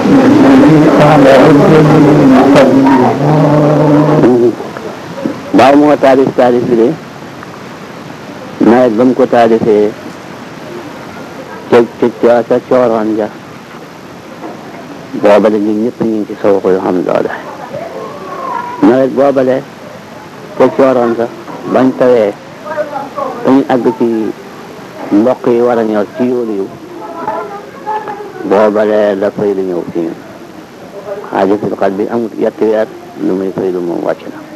waaw moo taalif taalif bi de nawet ba mu ko taalifee ca ca ca cooroon ja boobale ñun ñëpp ñu ngi ci sow ko yoo xam doole nawet boobale ca cooroon sa bañ tawee dañu àgg ci mboq yi war a ñor ci yoolu yu boobale la fay lu ñëw ci ñun xaajatul xal bi amul yetti weer lu muy fay lu moom wàcc na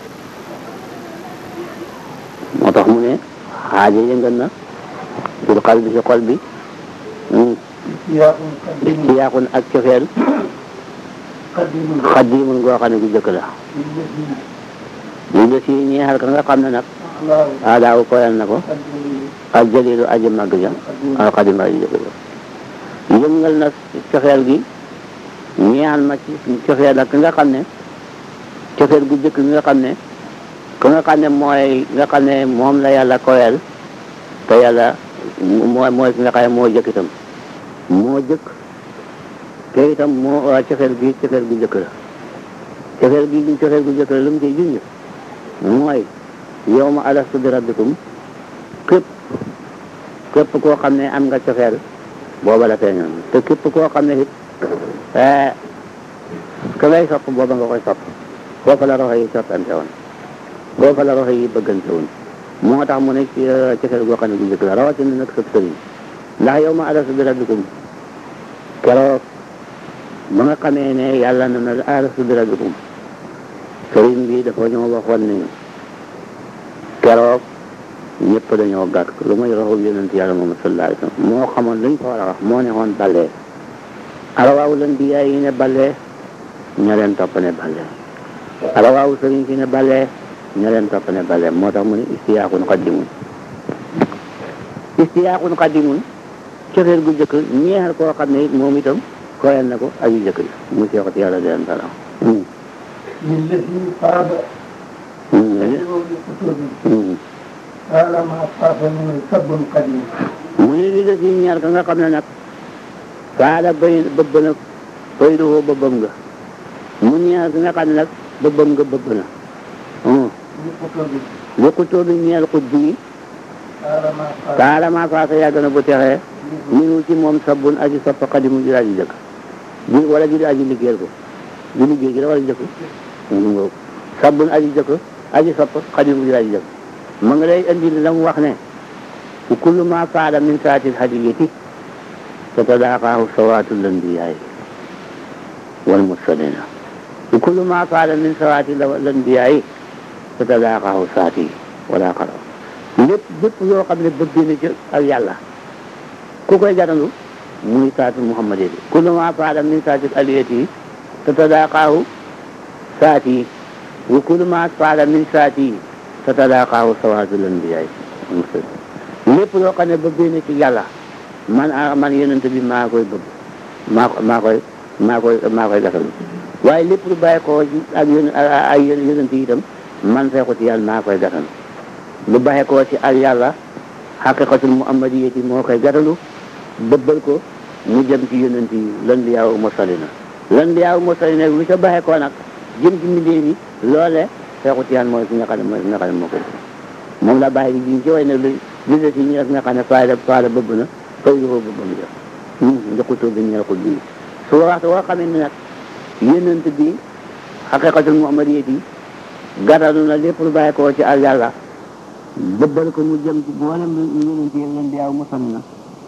moo tax mu ne xaaja yëngal na fil xal bi ci xol bi istiyaaqun ak cofeel xaddimun goo xam ne gu jëkk la li nga si ñeexal ka nga xam ne nag aadaaw koyal na ko al jalilu aji màgg ja al xadim aji jëkk ja yëngal na cofeel gi ñeexal ma ci cofeel ak nga xam ne cofeel gu jëkk nga xam ne ka nga xam ne mooy nga xam ne moom la yàlla koyal te yàlla mooy mooy ki nga xam ne moo jëkk itam moo jëkk te itam moo waa cofeel gi cofeel gu jëkk la cofeel gi cofeel gu jëkk la lu mu ciy junj mooy yow ma alastu bi rabbikum képp képp koo xam ne am nga cofeel booba la feeñoon te képp koo xam ne it ka ngay sopp booba nga koy sopp foofa la roxo yi soppante woon foofa la roxo yi bëggante woon moo tax mu ne ci cofeel goo xam ne gu njëkk la rawatina nag sëb sëriñ ndax yow ma alastu bi rabbikum keroog ba nga xamee ne yàlla na na alastu bi rabbikum sëriñ bi dafa ñoo waxoon ne ñu keroog ñëpp dañoo gàtt lu may roxu yonent yàlla Muhammad sallallahu alayhi wa sallam moo xamoon luñ ko war a wax moo ne woon balee arawaawu leen bi yaay yi ne balee ña leen topp ne balee arawaawu sëriñ si ne balee ña leen topp ne balee moo tax mu ne istiyaaqun qaddimun istiyaaqun qaddimun cofeel gu jëkk ñeexal koo xam ne it moom itam koyal na ko aju jëkk yi mu seexat yàlla di leen dara للذي قاد قال ما طاف من سب قديم mu ne li des yi ñaar ka nga xam ne nag faala bay bëbb na fayduwoo bëbbam nga mu ñaar ka nga xam ne nag bëbbam nga bëbb na لكتب li xutoo bi ñeel xut bi قال ما طاف taala maa faasa yàgg na bu texee minu ci moom sabbun aji sopp xadimu ji aji jëkk ji wala ji aji liggéeyal ko ji liggéey gi la wala jëkk mu ngoog sabbun aji jëkk aji sopp xadimu ji aji jëkk ma nga lay indi la mu wax ne kullu ma faala min saatil hadiyati tatadaaqaahu sawaatul anbiyaay wal mursalina kullu ma faala min sawaatil anbiyaay tatadaaqaahu saati wala xaraw lépp lépp yoo xam ne bëgg na ci ak yàlla ku koy garandu muy saatu muhammad yi kullu ma faala min saatil aliyati tatadaaqaahu saati wa kullu ma faala min saati tatadaaqaahu sawaatul anbiyaay lépp loo xam ne bëgg na ci yàlla man ah man yonent bi maa koy bëgg maa ko maa koy maa koy maa koy gasal waaye lépp lu bàyyi ko ci ak yón ay yonent yi itam man feexu ci yàlla maa koy gasal lu bàyyi ko ci ak yàlla xaqiqatul muhammadiyati moo koy gatalu bëbbal ko mu jëm ci yonent yi lan bi yaaw mursalina lan bi yaaw mursalina lu ca bàyyi ko nag jëm ci mbindéef yi loole feexu ci yàlla mooy ki nga xam ne mooy ki nga xam ne moo koy moom la bàyyi di jiñ ci way ne lu li des yi ñu nga xam ne faala faala bëbb na fay lu ko bëbbam ja njëkkutoo bi ñeel ko bii su waxtu woo xamee ne nag yonent bi xaqiqatul muhammadiyati gàttalu na lépp lu bàyyi ko ci ak yàlla bëbbal ko mu jëm ci boolem lu yonent yi leen di aw musal na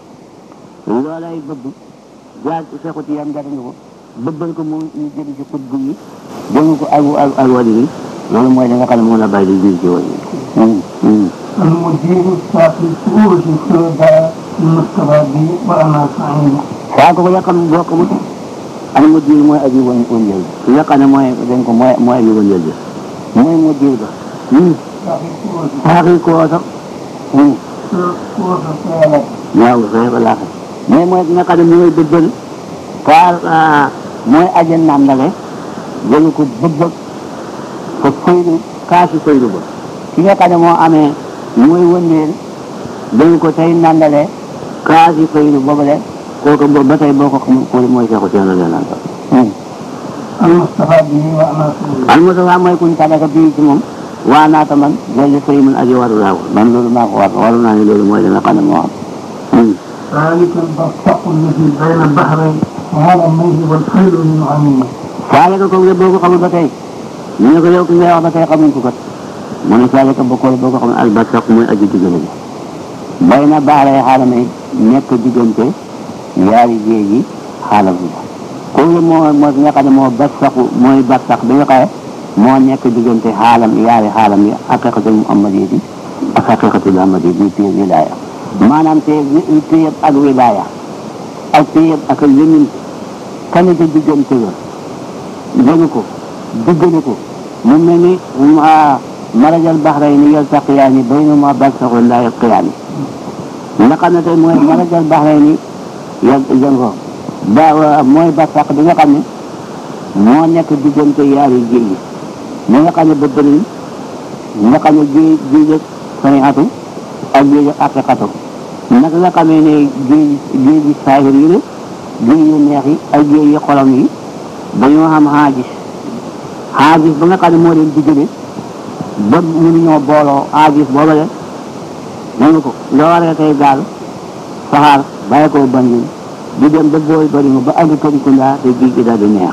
loolay bëbb jaar ci fexu ci yam gàttalu ko bëbbal ko mu ñu jëm ci xutbu yi jëm ko ak ak ak wali yi loolu mooy li nga xam ne moom la bàyyi di jiñ ci wali yi المدير الساقي سورة الشهداء المصطفى بي وأنا سعيد waaw kooku nga xam ne boo xamul al mujjir mooy aji woon wëndeel ki nga xam ne mooy dañ ko mooy mooy aji wëndeel bi mooy mujjir ba ساقي سورة xaaxi koo sax سورة الفيلة waaw xëy ba laaxe mais mooy ki nga xam ne mooy bëbbal par mooy aji nàndale jëlu ko bëbbal ko faydu kaasi faydu ba ki nga xam ne moo amee mooy wëndeel jëlu ko tey nàndale kaasi faydu boobale kooku bo- ba tey boo ko xamul ko mooy Seexu Tijaan radiyallaahu anhu المصطفى به وأناصره al Mustafa mooy kuñ tàggat bii ci moom waa naata man loolu sëy man aji waru laa ko man loolu maa ko war waru naa ne loolu mooy li nga xam ne moo xam ذلك البرزخ الذي بين البحرين وهذا الميت والخيل من عميمه saaleka kooku de boo ko xamul ba tey ñu ne ko yow ki ngay wax ba tey xamuñ ko kat mu ne saaleka bokkoo boo ko xamul albarsaq mooy aji diggale bi bay na baaxlay xaalam yi nekk diggante yaari géej yi xaalam bi kooku de moo moo ki nga xam ne moo barsaqu mooy barsaq bi nga xam ne moo nekk diggante xaalam yaari xaalam yi haqiqatul muhammadi bi ak haqiqatul ahmadi bi téye wilaaya maanaam téye téye ak wilaaya ak téye ak yëmin kan ca diggante la jëlu ko diggale ko mu mel ni marajal baxrayni yaltaqiyaani baynahuma barzaxun laa yabqiyaani nga xam ne tey mooy marajal baxrayni yal jën ko ba mooy barsax bi nga xam ne moo nekk diggante yaari géej yi ñi nga xam ne ba bëriñ nga xam ne géej géej ak sariatu ak géej ak aqiqatu naka nga xamee ne géej géej yi saahir yi la géej yu neex yi ak géej yi xolam yi dañoo xam xaajis xaajis ba nga xam ne moo leen diggale ba mënuñoo booloo xaajis booba de nangu ko nga waree tey gaal saxaar bàyyi ko Banjul di dem ba booy bari ma ba àgg Tambacounda te géej gi daal di neex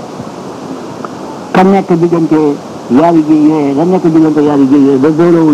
ka nekk diggante yaari géej yooyee ka nekk diggante yaari géej yooyee ba booloowuñ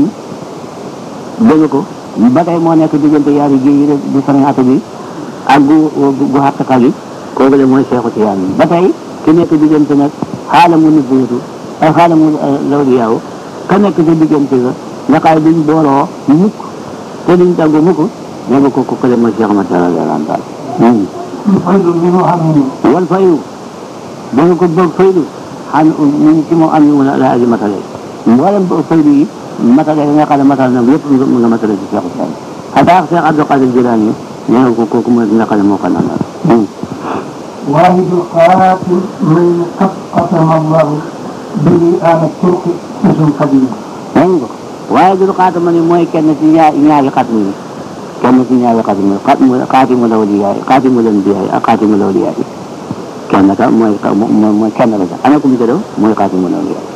dégg ko ba tey moo nekk diggante yaari géej yi bu sariatu bi ak gu gu xàqqa bi kooku de mooy Seexu Tijaan ba tey ki nekk diggante nag xaalamu nubuwatu ak xaalamu lawliyaaw ka nekk ci diggante ga nga xay duñ booloo mukk te duñ tàggu mukk nee nga kooku kële mooy Cheikh Ahmad radiyallaahu anhu الخيل منه عميمه wal fayu da nga ko bëgg faydu xam ñu ngi ci moom am ñu la aji matale mboolem ba faydu yi matale yi nga xam ne matal na yëpp mu nga matale ci Cheikh Tijaan xataa Cheikh Abdou Qadir Jilaani nee nga ko kooku mooy ki nga xam ne moo ko nanal واحد القاتل من قد قسم الله به آل الترك اسم قديم dégg nga waaye dul xaatama ni mooy kenn ci ñaar ñaari xatmu yi kenn ci ñaari xatmu yi xatmu xaatimu lawliyaay xaatimu lanbiyaay ak xaatimu lawliyaay kenn ka mooy mooy mooy kenn la sax ana ku mu tëddoo mooy xaatimu lawliyaay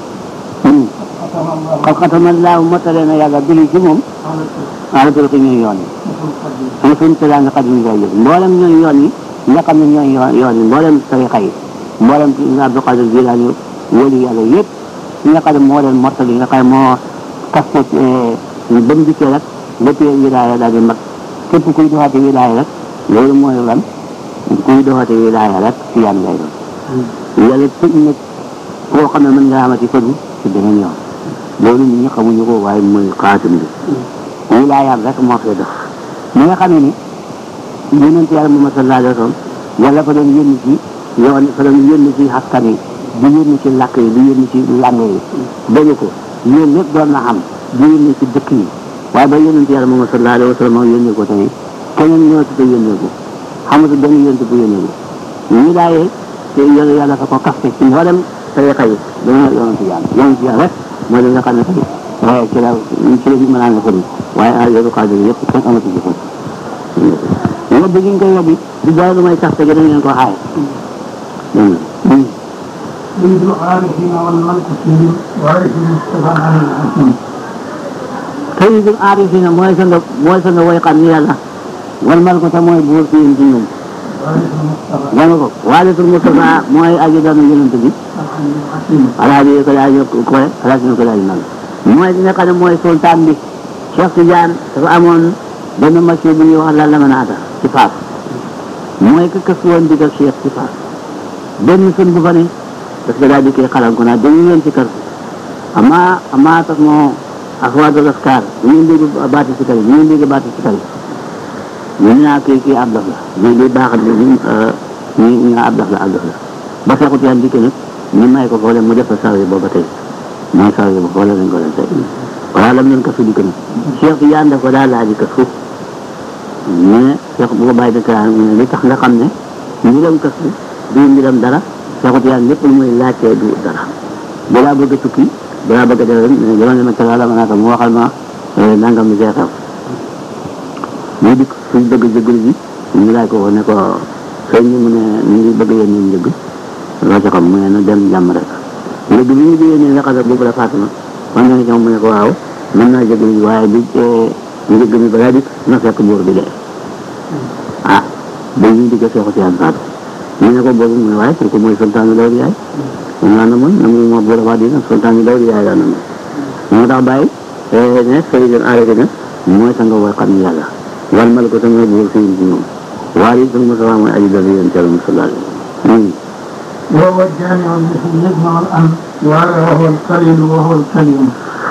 قسم الله xat xatama laaw mottale na yàlla bili ci moom على الترك ala turki ñooy yoon yi اسم قديم ana suñ tëddaa nga xadim ngay yëg mboolem ñooy yoon yi nga xam ne ñooy yoon yoon yi mboolem tarixa yi mboolem ci Abdou Qadir Jilaani wali yàlla yëpp ñi nga xam ne moo leen mottali nga xam ne moo kaste ba mu dikkee rek lépp wilaaya daal di mag képp kuy doxati wilaaya rek loolu mooy lan kuy doxati wilaaya rek ci yan lay doon yàlla tëj nag koo xam ne mën nga amati fëdu ci beneen yoon loolu nit ñi xamuñu ko waaye mooy xaatim bi wilaayaam rek moo fee dox ñi nga xam ne ni yonent yàlla Muhammad sallallahu alayhi wa sallam yàlla fa doon yónni ci yoon fa doon yónni ci askan yi di yónni ci làkk yi di yónni ci langue yi dégg ko yéen lépp doon na xam di yónni ci dëkk yi waaye ba yonent yàlla Muhammad sallallahu alayhi wa sallam yónni ko tey keneen ñoo ci ko yónnee ko xamatu benn yonent bu yónnee ko wilaaye te yàlla yàlla fa ko kaste ci mboolem tariqa yi dana yonent yàlla yonent yàlla rek mooy li nga xam ne tey waaye ci la ci la bi mën naa nga fëri waaye ay yoru xaadir yëpp kenn amatu ci fëri yóbbu gi ñu koy yóbbu du dara lu may tax te dañ leen ko xaay dégg nga سيد العارفين والملك فيهم وعرف المصطفى عن الحكيم sayyidul aarifina mooy sa nga mooy sa nga woy xam ni yàlla wal malku te mooy buur fi yéen ci ñoom وعرف المصطفى dégg nga ko waalitul Mustafa mooy aji doon yonent bi عن الحكيم alaaji ko daal yokk ko alaaji ko daal nag mooy li nga xam ne mooy sultaan bi Cheikh Tidiane dafa amoon benn monsieur bu ñuy wax la lamanaata ci Faas mooy que kës woon digal Cheikh ci Faas benn sun bu fa ne parce que daal di koy xalal ko naa dañu leen ci kër ama ama tax moo axwaadul askar ñu ngi dégg baati si kari ñu ngi dégg baati si kari ñu ne naa kii kii ab dof la lii lii baaxal li ñu ñu ñu ab dof la ab dof la ba Cheikh Tidiane dikk nag ñu may ko foole mu def ko sawi booba tey mooy sawi ba foole lañ ko leen tey voilà lam leen kasu dikk na Cheikh Tidiane daf ko daal laaji kasu mais Cheikh bu ko bàyyi dëkk mu ne li tax nga xam ne mbiram kasu du mbiram dara Cheikh Tidiane lépp lu muy laajtee du dara balaa bëgg a tukki balaa bëgg a def rek dama ne ma tala la ma naata mu waxal ma nangam mi see xew muy dikk suñ bëgg jëggal ji ñu laaj ko ko ne ko sëñ bi mu ne ñu ngi bëgg yéen ñu njëgg loo ci xam mu ne na dem jàmm rek njëgg bi ñu jigéen ñi naqadar boobu la Fatima man na ci moom mu ne ko waaw mën naa jëgg li waaye bi njëgg mi balaa di na fekk buur bi dee ah ba ñu digg seexu si faatu ñu ne ko boobu mu ne waaye pour que mooy sultaanu dawdi yaay moom laa na mën na muy moo buur waa dina sultaanu dawdi yaay laa na mën moo tax bàyyi ne sayidun arrêté na mooy sa nga way xam ni yàlla wal mal ko tamit buur si ci moom waaye it mu sama mooy aji dal yéen teel mu sallallahu alayhi وهو الجامع الذي يجمع الأنوار وهو القليل وهو الكليم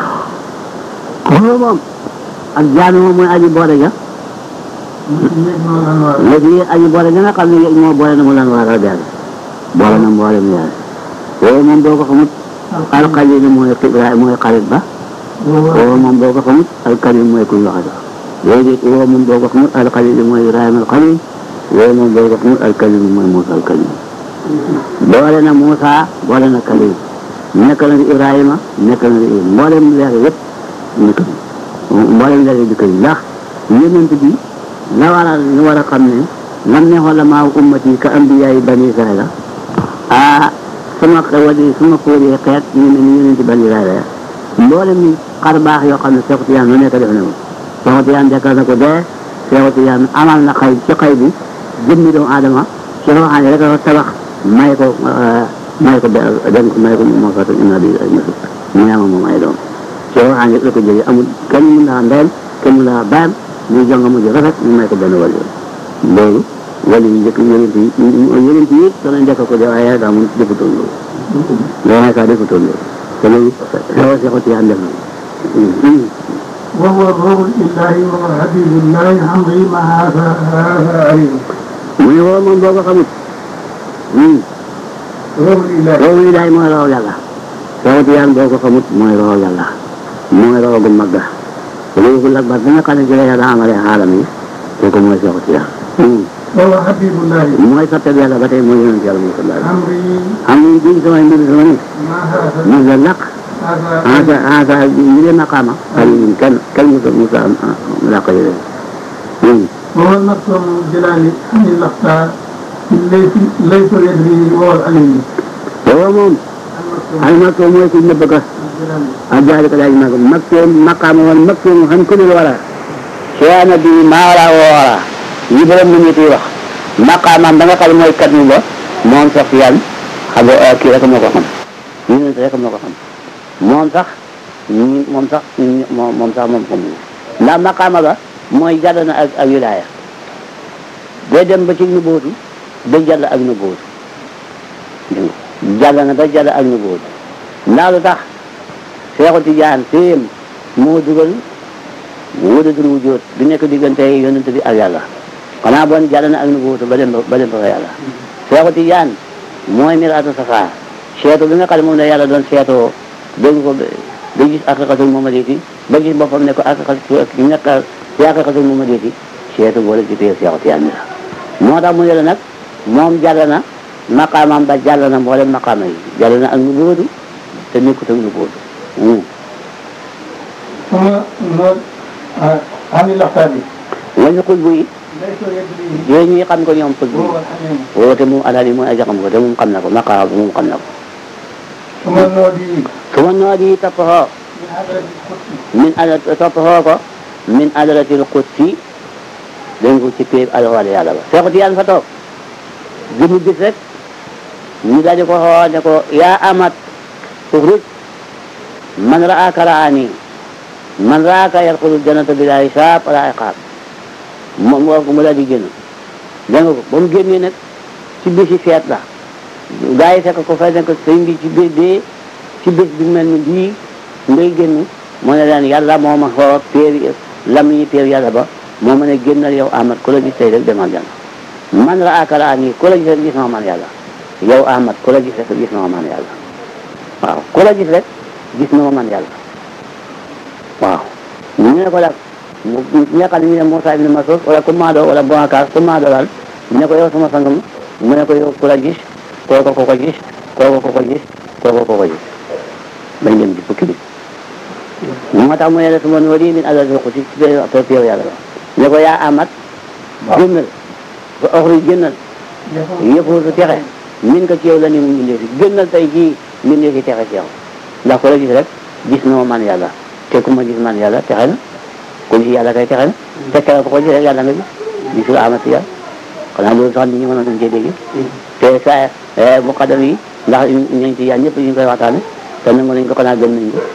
ko moom ak jaami moom mooy aji boole ja الذي يجمع الأنوار léegi aji boole ja nga xam ne moo boole na mu lan war a deel boole na mboolem yaay woowu moom boo ko xamut alxalil mooy xibraay mooy xarit ba وهو woowu moom boo ko xamut alkalim mooy kuñ waxata léegi woowu moom boo ko xamut alxalil mooy ibrahima alxalil woowu moom boo ko xamut alkalim mooy muusa alkalim boole na muusa boole na kalim nekk na di ibrahima nekk na di mboolem leer yëpp nekk na mboolem leer yi dikk yi ndax yonent bi la war a ñu war a xam ne lam ne xolamaa ummati ka ambiyaay bani israila ah sama wadi suma fóoree xeet ñu ne ni yonent bani israila ya mboolem ni xar baax yoo xam ne Seexu Tijaan lu nekk def na ko Seexu Tijaan dekkal na ko dee Seexu Tijaan amal na xay ci xay bi jëmmi doomu aadama ci loo xam ne rek dafa tabax may ko may ko den ko may ko moo fata ina bi ay masu mu yama moom ay doom ci loo xam ne la ko jëlee amul kenn mun naa ndeyam kenn mun naa baayam muy jonga mujj rafet ñu may ko benn wàll loolu wàll yi njëkk yonent yi yonent yi danañ dekk ko dee waaye daa mun defutoon loolu loolu nekkaa defutoon loolu te loolu xew Seexu Tijaan def na ko وهو الروح الإلهي وهو حبيب الله عمري ما هذا هذا عليم mu ne woo moom boo ko xamut روح الإلهي loolu yi daay mooy raw yàlla Seexu Tijaan boo ko xamut mooy raw yàlla mooy raw gu mag ga ruuxul akbar bi nga xam ne ci la yàlla amalee xaalam yi kooku mooy Seexu Tijaan وهو حبيب الله mooy soppeeku yàlla ba tey mooy yonent yàlla mooy sallallahu عمري xam nga bii samay mbir sama ne ما هذا mos la laq هذا asa asa ñu leen maqaama xali ñun kenn kenn mosul mosul am laq yi leen وهو المكتوم الجلالي عن الأخطاء ليس ليس يدري وهو العليم booba moom المكتوم ay makkoo mooy ku nëbb ka الجلالي ak jaari ko daal mag makkoo maqaama woon makkoo mu xam ku ne wala seena bi maa wala woo wala yi borom nit ñi wax maqaamaam ba nga xam ne mooy kat mi ba moom sax yan xam nga kii rek moo ko xam yonent rek moo ko xam moom sax ñi moom sax ñi moom moom sax moom xam ndax maqaama ba mooy jàll na ak ak wilaaya day dem ba ci nu bootu day jàll ak nu bootu jàll na ba jàll ak nu bootu ndax lu tax Seexu Tijaan téem moo dugal wóodatul wujjóot bi nekk diggante yonent bi ak yàlla xanaa bon jàll na ak nu bootu ba dem ba ba dem ba fa yàlla Seexu Tijaan mooy miraatu safaa seetu bi nga xam ne moom la yàlla doon seetoo dégg ko ba gis aqiqatul muhammadiyati ba gis boppam ne ko aqiqatul nekk ci aqiqatul muhammadiyati seetu boole ci téye Seexu Tijaan bi la moo tax mu ne la nag moom jàll na maqaamam ba jàll na mboolem maqaama yi jàll na ak nu bootu te nekkut ak nu bootu ثم نقول عن الأخطاء wañu xul bu yi ليس يدري yooyu ñuy xam ko ñoom xul bu وهو yi الحليم woote moom alali mooy aja xam ko te moom xam na ko maqaama bi moom xam na ko ثم نودي su ma noo di topp xoo من حضرة القدس min ala topp xoo ko min adratil qudsi dégg ko ci péeb alawal yàlla ba Seexu Tijaan fa toog jëmu gis rek ñu daal di ko xoo ne ko yaa amat uxruj man raaka raani man raaka yadxulul jannata bilaa hisaab wala iqaab moom wax ko mu daal di génn dégg nga ko ba mu génnee nag ci bisi feet la gaa yi fekk ko fay ne ko sëñ bi ci bés bee ci bés bi mel ni bii ngay génn mu ne leen yàlla moo ma xoo péer lam yi péer yàlla ba moo ma ne génnal yow Ahmad ku la gis tey rek demal jànn man la akara nii ku la gis rek gis na ma man yàlla yow Ahmad ku la gis rek gis na ma man yàlla waaw ku la gis rek gis na ma man yàlla waaw ñu ne ko nag mu ñu xam ne ñu ne Moussa ibn Mas'ud wala ku maadoo wala Boubacar ku maadoo daal ñu ne ko yow sama sangam mu ne ko yow ku la gis kooko ko ko gis kooko ko ko gis kooko ko ko gis bañ dem di fukki bi moo tax mu ne la suma noori min adal ko ci ci péew yàlla ba ne ko yaa amat génnal fa oxruj génnal yëfu su texe min ko ci yow la ni mu mbindee fi génnal tey jii mbindee fi texe ci yow ndax ku la gis rek gis na ma man yàlla te ku ma gis man yàlla texe na ku gis yàlla kay texe na te keroog ko ko gis rek yàlla nga gis gisul amati yàlla xanaa loolu sax nit ñi mënoon nañ cee dégg te sa muqaddam yi ndax ñañ ci yaan ñëpp ñu ngi koy waxtaane te nangu nañ ko xanaa gëm nañ ko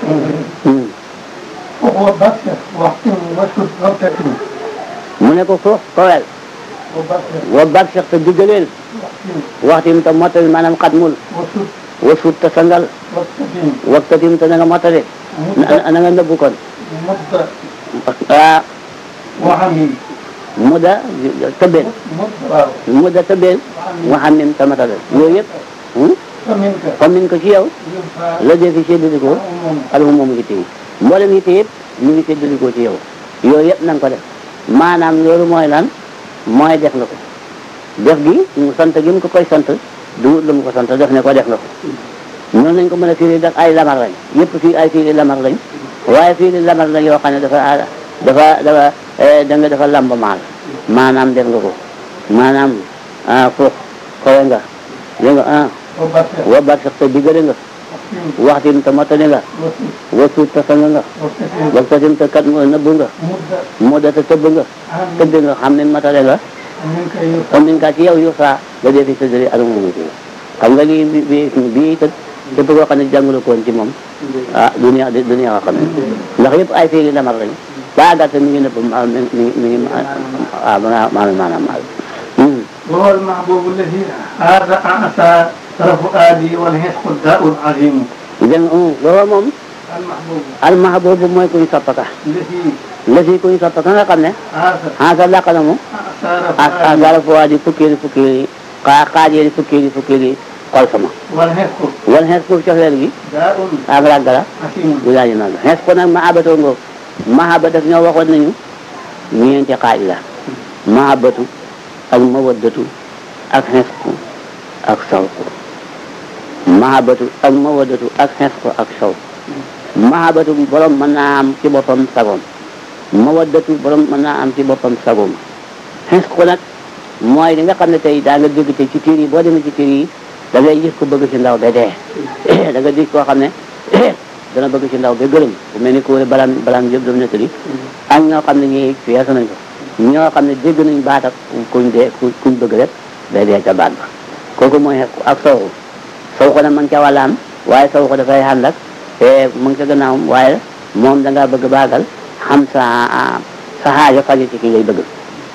وهو بشر واحكم واسكت غلطة mu ne ko foof kowel وبشر wa bag sax te diggaleel واحكم waxtim te mottali maanaam xatmul وسد wasut te sangal واستقيم waxtatim te na nga mottali مدة na nga nëbbu kon مدة ah وعميم mu da tëbbeel مدة mu da tëbbeel mu xam nim te matale yooyu yëpp فمنك comme niñ ko ci yow ينفع la dee fi séddalikoo عموم alhu moom yitte yi mboolem yitte yëpp ñu ngi séddalikoo ci yow yooyu yëpp na nga ko def maanaam loolu mooy lan mooy def nga ko def gi mu sant gi mu ko koy sant du lu mu ko sant def ne ko def nga ko noonu lañ ko mën a firi def ay lamar lañ yëpp fii ay firi lamar lañ waaye firi lamar lañ yoo xam ne dafa dafa dafa da nga dafa lamba maal maanaam def nga ko maanaam ah foof kowe nga dégg nga ah وبشر wa baat sax te diggale nga واحكم waxtim te mottali nga وسد wasuut te sang nga واستقيم waxtatim te kat nëbbu nga مدة moo da te tëbb nga عميم tëdd nga xam ne matale nga منك ينفع comme niñ kaa ci yow yu saa da dee fi séddale adama mu ci xam nga lii bi bi bii tëdd képp koo xam ne jàngula koon ci moom ah du neex du neex a xam ne ndax yëpp ay fiiri lamar lañ baa gàtt mi ngi nëbb ma mi ngi mi ngi ah maanaam maanaam maal وهو المحبوب الذي هذا أعطى طرف آدي والهشق الداء العظيم dégg nga loolu moom المحبوب almahbubu mooy kuñ soppaka الذي la si kuñ soppaka nga xam ne هذا xansa làq na mu أعطى ak طرف آدي dara foo di fukkeeli fukkeeli xaa xaajeeli fukkeeli fukkeeli xol sama والهشق wala xees pour cofeel gi داء ak ràgg la حكيم du daal di nag xees ko nag mahabatoo ngoog mahaba daf ñoo waxoon nañu ñeenti xaaj la mahabatu ak mawaddatu ak xees ko ak sawku mahabatu ak mawaddatu ak xees ko ak sawku mahabatu borom mën naa am ci boppam sagoom mawaddatu borom mën naa am ci boppam sagoom xees ko nag mooy li nga xam ne tey daa nga dégg tey ci tiir yi boo demee ci tiir yi da ngay gis ko bëgg ci ndaw ba dee da nga gis koo xam ne dana bëgg ci ndaw ba gërëm bu mel ni ko balaan balaan yëpp dam nettali ak ñoo xam ne ñii fees nañ ko ñoo xam ne dégg nañ baat ak kuñ dee ku kuñ bëgg rek day dee ca baat ba kooku mooy ak soowu sow ko nag man ca wàllaam waaye sow ko dafay ànd ak te mu ngi ca gannaawam waaye moom da ngaa bëgg baagal xam sa sa xaajo faji ci ki ngay bëgg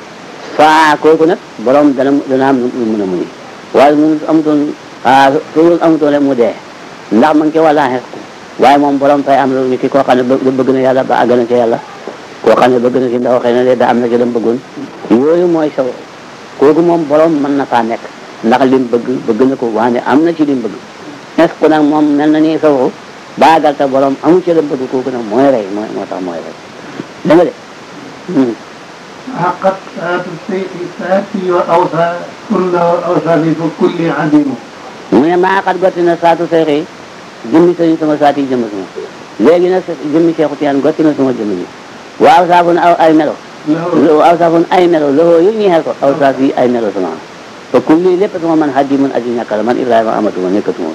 saa kooku nag borom dana dana am lu mën a muñi waaye mu amutoon ah su amutoon rek mu dee ndax mu ngi ci wàllaan xees ko waaye moom borom fay am lu ki koo xam ne bë- bëgg na yàlla ba àgg na ci yàlla koo xam ne bëgg na ci ndaw xëy na de da am na ci lam bëggoon yooyu mooy saw kooku moom borom mën na faa nekk ndax lim bëgg bëgg na ko waane am na ci lim bëgg xees ko nag moom mel na ni saw baagal te borom amu ci lam bëgg kooku nag mooy rey mooy moo tax mooy rey da nga de Hmm. حقت ساعة الشيء ساتي وأوصى كل أوصى بكل عديم mu ne maa xat gotti na saatu seexi jëmmi sëriñ sama saati jëmm sama léegi nag jëmmi seexu tiyaan gotti na sama jëmm ji waaw saafun aw ay melo له aw saafun ay melo loxoo yu ñeexel ko aw saaf yi ay melo sama te kulli lépp sama man xaddi man aji ñàkk la man Ibrahima amatuma nekkatuma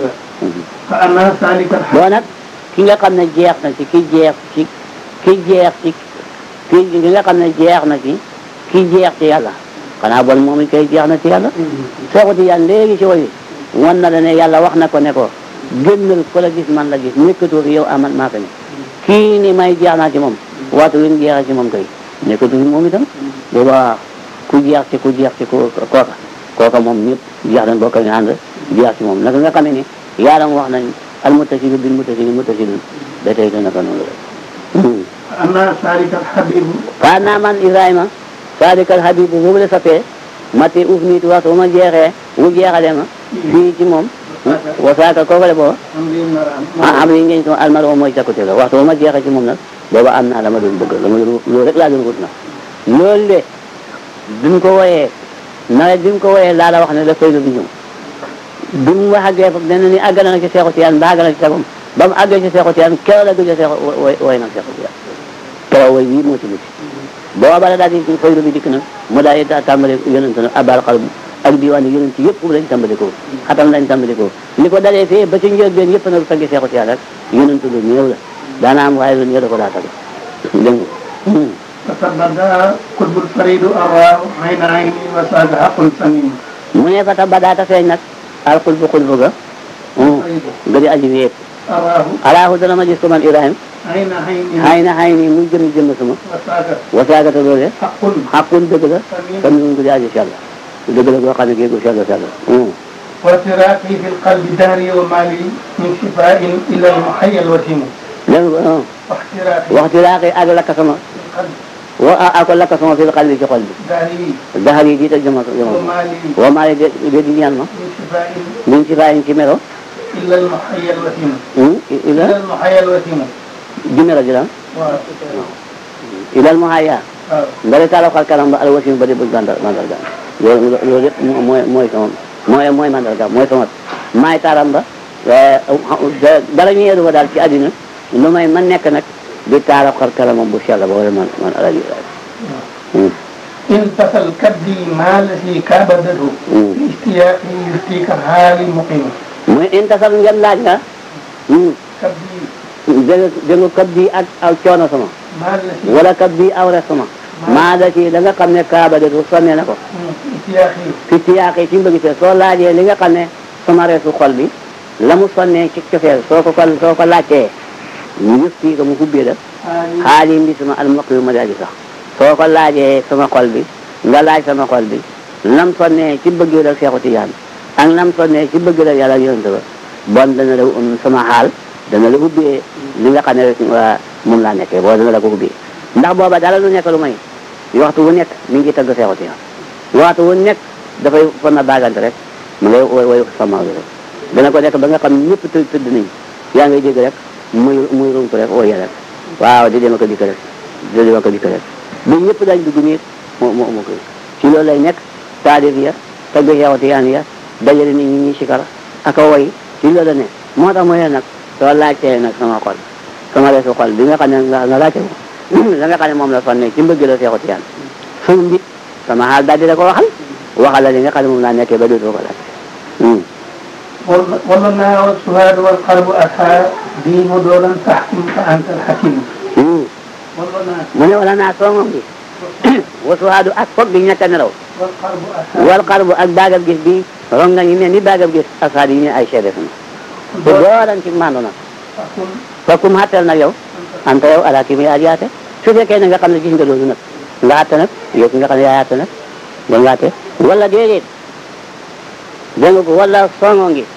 فأنا سالك الحق boo nag ki nga xam ne jeex na ci ki jeex ci ki jeex ci ki ki nga xam ne jeex na ci ki jeex ci yàlla xanaa bon moom it koy jeex na ci yàlla seexu tiyaan léegi ci woyi wan na la ne yàlla wax na ko ne ko génnal ko la gis man la gis nekkatoo fi yow aman maa ko ne kii ni may jeex naa ci moom waatu wi mu jeexee ci moom kay nekkatu fi moom itam booba ku jeex ci ku jeex ci ku kooka kooka moom ñëpp jeex nañ bokk ñu ànd jeex ci moom naka nga xamee ni yaaram wax nañ al muttasilu bil muttasilu muttasilun ba tey ko naka noonu la فأنا سالك الحبيب faa naa man Ibrahima sadikal habibu boobu la sapee mati uf niit waxtu bu ma jeexee wu jeexale ma fii ci moom wasaaka kooku le booba أمري مرام ah am nañu ngeen sama almaro mooy cakkute la waxtu ba ma jeexee ci moom nag booba am naa la ma doon bëgg la ma doon loolu rek laa doon wut na loolu de bi mu ko wooyee nawet bi mu ko wooyee laa la wax ne la fay la du ñëw bi mu wax àggee fa dana ni àgg na ci seexu tiyaan ba àgg na ci sagom ba mu àggee ci seexu tiyaan keroog la gëj a seexu woy woy na seexu tiyaan keroog woy wii moo ci mucc booba la daal di fayru bi dikk nag mu daal di tàmbale yonent nag abal xal ak diwaan yonent yëpp lañ tàmbale ko xatam lañ tàmbale ko li ko dalee fii ba ci njëlbeen yëpp nag taggi seexu ci yàlla rek yonent lu néew la daana am waaye lu néew da ko daa tagg dégg nga فتبدا قطب الفريد أراه عين عيني وساد حق سمين mu ne fa ta badaata feeñ nag al xulbu xulbu ga ga di aji wéet أراه alaahu dana ma gis ko man Ibrahima عين عيني xay na xay ni muy jëm jëm sama وساد wasaagata loole حق xaqun dëgg la سمين comme ni mu di aji sell dëgg la goo xam ne kii gu sell sell وتراقي في القلب داري ومالي من شفاء إلى المحيا الوسيم dégg nga واحتراقي waxtu laa koy àgg lakk sama في القلب wa ako lakk sama fil xal bi ci xol bi داري daxal yi jiital jëma jëma ومالي wa maa de de di ñaan ma من شفاء min si bàyyi ci melo إلا المحيا الوسيم ila إلى المحيا الوسيم ji melo ji la ilal mu haya ndari taalaw xal kanam ba al wasim ba di bëgg mandal mandal ga loolu loolu yëpp mooy mooy sama mooy mooy mandal ga mooy sama maay taaram ba dara ñu yeedu ba daal ci àddina lu may man nekk nag di taalaw xal kanamam bu sell ba wala man man alaji انتصل كبدي ما الذي كابدته في اشتياقي يفتيك حالي مقيم muy intasal ngeen laaj nga كبدي dégg dégg nga kab bi ak aw coono sama ما الذي wala kab bi aw res sama maa da ci da nga xam ne kaaba de du sonne na ko في اشتياقي fi tiyaaqee ci mbëgg soo laajee li nga xam ne sama reesu xol bi la mu sonnee ci cofeel soo ko ko soo ko laajtee ñu yëf tii ko mu hubbee la حالي xaali mbi sama almaq yu ma daal di sax soo ko laajee sama xol bi nga laaj sama xol bi lam sonnee ci bëgg la Seexu Tijaan ak lam sonnee ci bëgg la yàlla ak yonent ba bon dana la um sama xaal dana la ubbee li nga xam ne rek waa moom laa nekkee boo dana la ko ubbee ndax booba dara lu nekk lu may waxtu wu nekk mi ngi tagg Seexu Tijaan waxtu wu nekk dafay fan na baagante rek mu ngay woy woy sama bi rek dana ko nekk ba nga xam ne ñëpp tëdd tëdd nañ yaa ngay dégg rek muy muy rump rek ooye rek waaw di dem ko dikk rek di dem ko dikk rek ba ñëpp dañ dugg nii moo moo moo koy ci loolu lay nekk taalif ya tagg Seexu Tijaan ya dajale nit ñi ñuy sikar ak a woy ci loolu la ne moo tax mooy nag soo laajtee nag sama xol sama reesu xol bi nga xam ne nga nga laajte ko la nga xam ne moom la sonne ci mbëgg la Seexu Tijaan suñu mbit sama xaal daal di la ko waxal waxal la li nga xam ne moom laa nekkee ba dootoo ko laaj والله والسهاد والقلب أتى دين دولا تحكم فأنت الحكيم والله mu ne wala naa soomam bi wasuwaadu ak foog bi ñàkk a nelaw والقلب أتى wal xarbu ak baagab gis bi ron nga ñu mel ni baagab gis asaad yi ñu ay seede sama bu dooran ci maandu nag فكن fokkum xattal nag yow anta yow ala ki muy ajiyaate su fekkee ne nga xam ne gis nga loolu nag nga àtte nag yow ki nga xam ne yaa àtte nag ba nga àtte wala déedéet dégg nga ko wala songoo ngi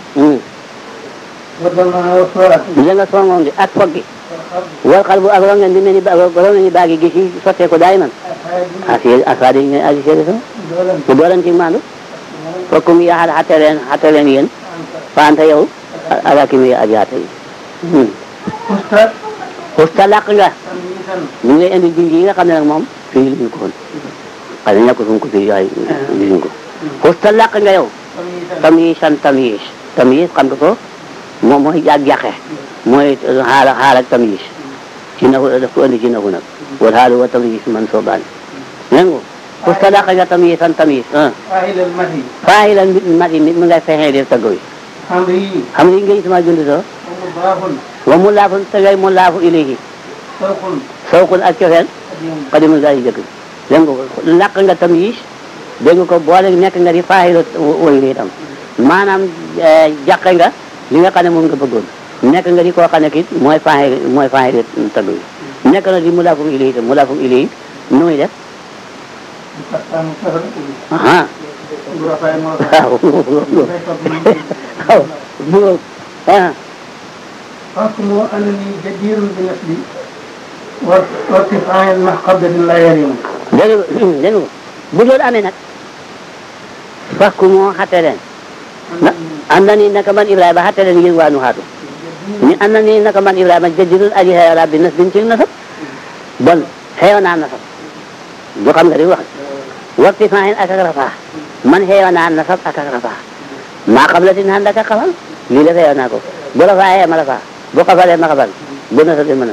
والله والسهاد dégg nga songoo ngi ak foog gi والقلب wal xarbu ak ron nga di mel ni ba ron nga ni baagi gis yi sottee ko daay man أتى asi asaad yi ñu aji seede sama دولا bu dooran ci maandu fokkum yaxal xatte leen xatte leen yéen fa anta yow ala ki muy ajiyaate yi أستاذ xusta làq nga تمييزا ñu ngi lay indi junj yi nga xam ne nag moom fii luñ ko woon xëy na ñàkk suñ ko fii waaye gisuñ ko xusta làq nga yow تمييزا tamiisan tamiis tamiis xam nga ko moom mooy ak jàqe mooy xaala xaal ak tamiis ci naxu daf ko indi ci naxu nag wal xaalu wa tamiis man soo baan dégg nga xusta làq nga tamiisan tamiis ah فاعل المهي faayi lan mit mat yi mit mi ngay fexee def taggo yi حمري xam nga ngay sama jund soo ومضاف wa mu laafu te ngay mu laafu ilayhi سوق sawqun ak cofeel قديم xadimul gaa yi jëkk dégg nga ko làq nga tamiis dégg nga ko boole nekk nga di faayilu woy li itam maanaam jàqe nga li nga xam ne moom nga bëggoon nekk nga di koo xam ne kit mooy faayil mooy faayil tagg yi nekk na di mu laafum ili itam mu laafum ili nu muy def فستان سهل aha غرفاء مرفع waaw waaw bu ah حكم أنني جدير بنسبي وارتفاع المحقبة لا يريم dégg nga dégg nga bu loolu amee nag fakku moo xatte leen na am na ni naka man Ibrahima xatte leen yéen waa nu xaatu ni am na ni naka man Ibrahima jëjjëlul aji xeewala bi nas bin ci nasab bon xeew naa nasab du xam nga di wax waxti faahin ak ak rafaa man xeew naa nasab ak ak rafaa maa xam la tin xan daka xamal lii la xeew naa ko bu rafaa xee ma rafaa bu xafalee ma xafal bu nasabee ma nasab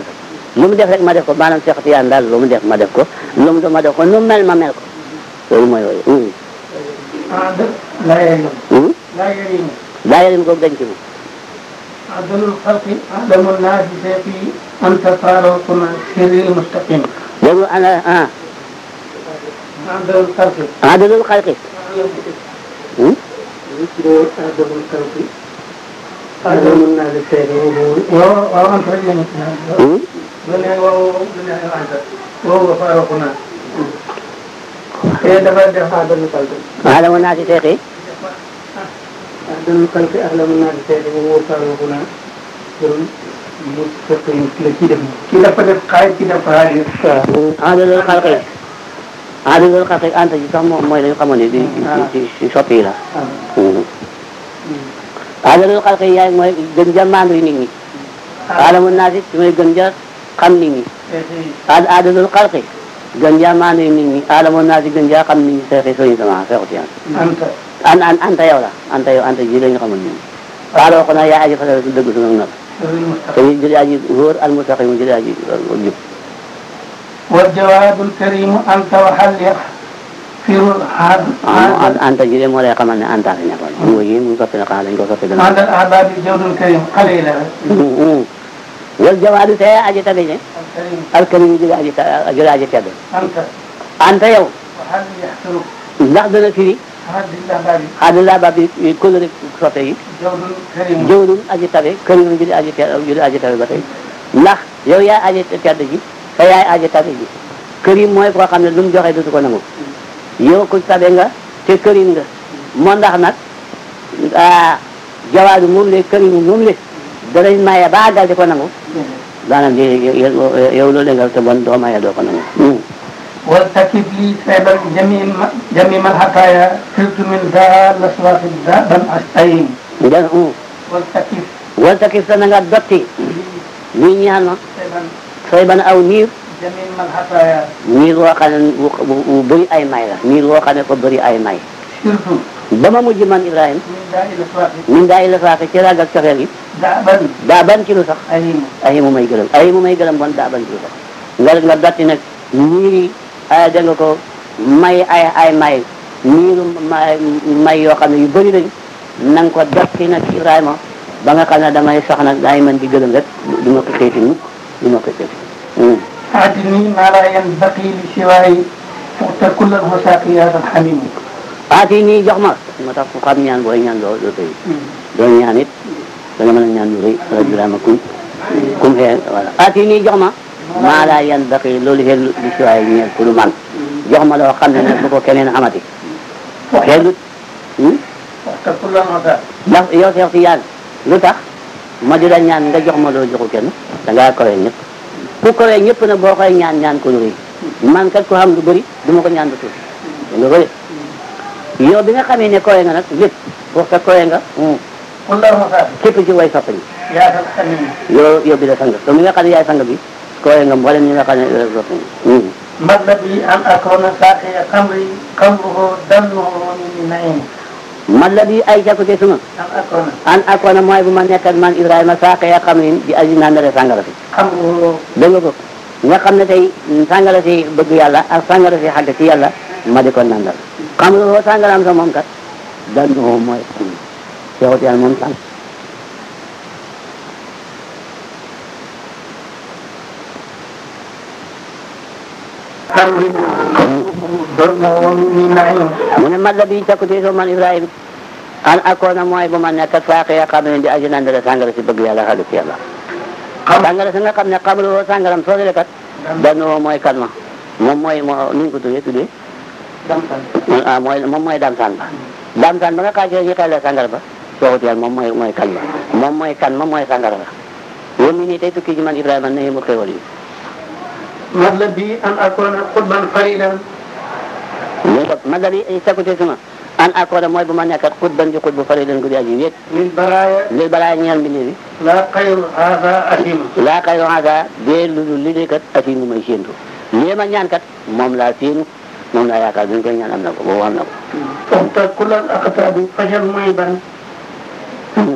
lu mu def rek ma def ko maanaam Cheikh Tiyaan daal lu mu def ma def ko lu mu def ma def ko nu mu mel ma mel ko loolu mooy yooyu عدل لا يريم لا يريم daa yarim ko dañ ci mu عدل الخلق أعلم الناس في أنت فاروقنا سر المستقيم déglu ana ah عدل الخلق adalul xalqi عدل الخلق أعلم الناس سر وأنت رجل دنيا وهو دنيا أنت وهو فاروقنا إيه دفع دفع عدل الخلق alamu naa si seexi أعدل الخلق أعلم الناس سر وهو فاروقنا سر المستقيم كده كده فدف قايد كده فهاي adalul xalqi adalul xalqi anta ji sax moom mooy lañu xamoon ne di ci ci soppi yi la adalul xalqi yaay mooy gën ja maandu nit ñi alamu naa si ci mooy gën ja xam nit ñi ad adalul xalqi gën ja maandu nit ñi alamu naa si gën ja xam nit ñi seexi soñu sama seexu tiyaan أنت an an anta yow la anta yow anta ji lañu xamoon ñun xaaloo ko na yaa aji fasal su dëgg suñu nag سر te المستقيم ñu jëli aji wóor al mustaqim jëli aji jub والجواد الكريم أنت وحل يغفر an anta ji de moo lay xamal ne anta fi nekkoon mu ngi mu soppi na xanaa dañ ko soppi dana هذا الأحباب الجود الكريم قليلا wal jawaadu te aji tabi ne الكريم alkarim jëli aji ta- jëli aji tedd أنت anta yow وحل يحسرك ndax dana firi هذه الأحباب xaadulaa ba bi kóllëre soppe yi جود كريم jëwlul aji tabe kërim jëli aji tedd jëli aji tabe ba tey ndax yow yaay aji tedd ji te yaay aji tabe ji kërim mooy koo xam ne lu mu joxe dutu ko nangu yow ku tabe nga te kërim nga moo ndax nag ah jawaadu moom le kërim moom le danañ maye ba àggal di ko nangu daanaka yow loolu nga te bon doo maye doo ko nangu والتكب لي سيبا جميع جميع الحكايا سرت من ذا الأصوات ذا أستعين den والتكب wal takif sa na nga dotti lii ñaan ma سيبا sooy ban aw niir جميع الحكايا niir woo xam ne bu bu bëri ay may la niir woo xam ne ko bëri ay may سرت ba ma mujj man Ibrahima من ذا الأصوات min daa ila saaka ci ragal cofeel gi دعبا daa ban ci lu sax أهيم ay mu may gërëm ay mu may gërëm bon daa ban ci lu sax nga nga dotti nag niir yi ay dégg nga ko may ay ay may niiru may may yoo xam ne yu bëri lañ na nga ko dotti nag ci Ibrahima ba nga xam ne damay sax nag daay mën di gërëm rek du ma ko xeeti mukk du ma ko xeeti أعطني ما لا ينبغي لسواي فقت كل الوساق يا هذا الحميم aati nii jox ma moo tax ku xam ñaan booy ñaan doo doo tëy doo ñaan it da nga mën a ñaan lu rëy ala Ibrahima kum kum xee voilà aati nii jox ma maa laa yan baqi loolu xel li si waay ñeel ku lu man jox ma loo xam ne nag bu ko keneen amati xeelut فقت كل الوساق ndax yow Seex Tijaan lu tax ma di la ñaan nga jox ma loo joxu kenn da ngaa kawee ñëpp ku kawee ñëpp nag boo koy ñaan ñaan ko lu rëy man kat ko xam lu bëri du ma ko ñaan lu tuuti da nga bëri yow bi nga xamee ne kawee nga nag lépp boo sa kawee nga كل الوساق képp ci way sopp ñi يا هذا الحميم yow yow bi la sang te mi nga xam ne yaay sang bi kawee nga mboolem ñi nga xam ne sopp ñi ما الذي أن أكون ساقي قمري قلبه دمه من نعيم man la di ay jakkute suma أن أكون an akoona mooy bu ma nekk ak man Ibrahima saaqe ya xam ne di aji nandare sangara si قمره dégg nga ko nga xam ne tey sangara si bëgg yàlla ak sangara si xàgg ci yàlla ma di ko nandal xam nga woo sangara am sa moom kat dan moom mooy seexut yàlla moom sang قمري دمه من نعيم mu ne man la di jakkute soo man Ibrahima an akoona mooy bu ma nekk ak saaqe ya xam ne di aji nandare sangara si bëgg yàlla xàgg ci yàlla sangara si nga xam ne xam nga woo sangaram soo dee kat dan moom mooy kan ma moom mooy moo nu ñu ko tuddee tuddee دمتن ah mooy moom mooy damsaan ba damsaan ba nga xaajee ñu xelee sangara ba sooxut yàlla moom mooy mooy kan ba moom mooy kan ma mooy sangara ba yow mii nii tey tukki ji man Ibrahima ne mu xéwal yi ما الذي أن أكون قطبا فريدا ñu ko ma dali sakute suma an accord mooy bu ma nekk ak xut ban di xut bu fari leen guddi aji wéet للبرايا lil balaa ñeel mbindi bi لا خير هذا أثيم laa kay waxaasa dee lu dul li dee kat asi mu may séentu lii ma ñaan kat moom laa séenu moom laa yaakaar bi ñu koy ñaan am na ko boobu am na ko فقط كل الأقطاب فجل ميبا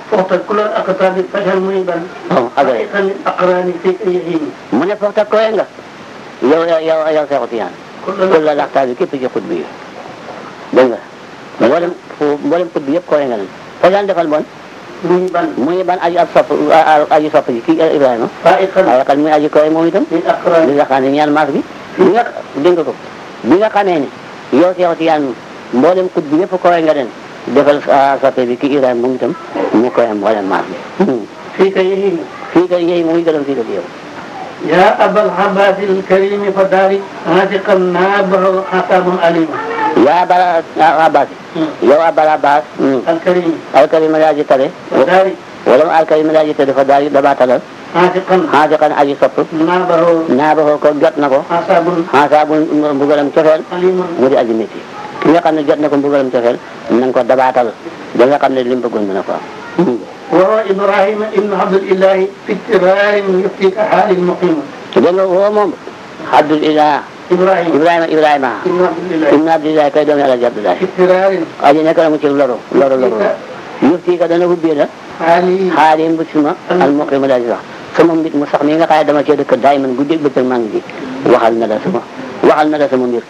فوق كل الأقطاب فجر منيبا waaw agare حقيقا الأقران في يهيم mu ne foog koy nga yow yow yow Seexu Tijaan kul la laxtaar bi képp ci xut bi yi dégg nga mboolem fu mboolem xut bi yëpp koy nga leen foo daan defal bon منيبا muy ban aji ab sopp aji sopp ji kii Ibrahima فائقا waaye kan muy aji koy moom itam للأقران li nga xam ne ñaan maas bi bi nga dégg nga ko bi nga xamee ne yow Seexu Tijaan mboolem xut bi yëpp koy nga leen defal soppe bi kii Ibrahima moom itam mu koy mboolem maas bi فيك يهيم fii kay yéy muy gërëm fii ko yow يا أبا العباس الكريم فدارك عاتقا نابه حساب أليم yaa bara Abbas yow Abal Abbas الكريم alkalima yaa ji tare فدارك wala mu alkalima yaa ji tare dafa daal damaa talal عاتقا xaajakan aji sopp نابه naa ba ko jot na ko حساب xaasaa bu mbugalam cofeel أليم mu di aji métti ki nga xam ne jot na ko mbugalam cofeel na nga ko dabaatal ba nga xam ne li mu bëggoon dina ko am وهو إبراهيم ابن عبد الإله في اضطرار يفتيك حال المقيم dégg nga woo moom Abdul Ilah إبراهيم Ibrahima Ibrahima ابن عبد الإله ibn Abdillahi kay doomi Alaaji Abdoulaye في اضطرار aji nekk na mu ci loru loru loru yufti ka dana hubbee la حالي xaali mbut suma al muqima daal di wax sama mbit mu sax mi nga xam ne dama cee dëkk daay man guddeeg bëccëg maa ngi ji waxal na la sama waxal na la sama mbir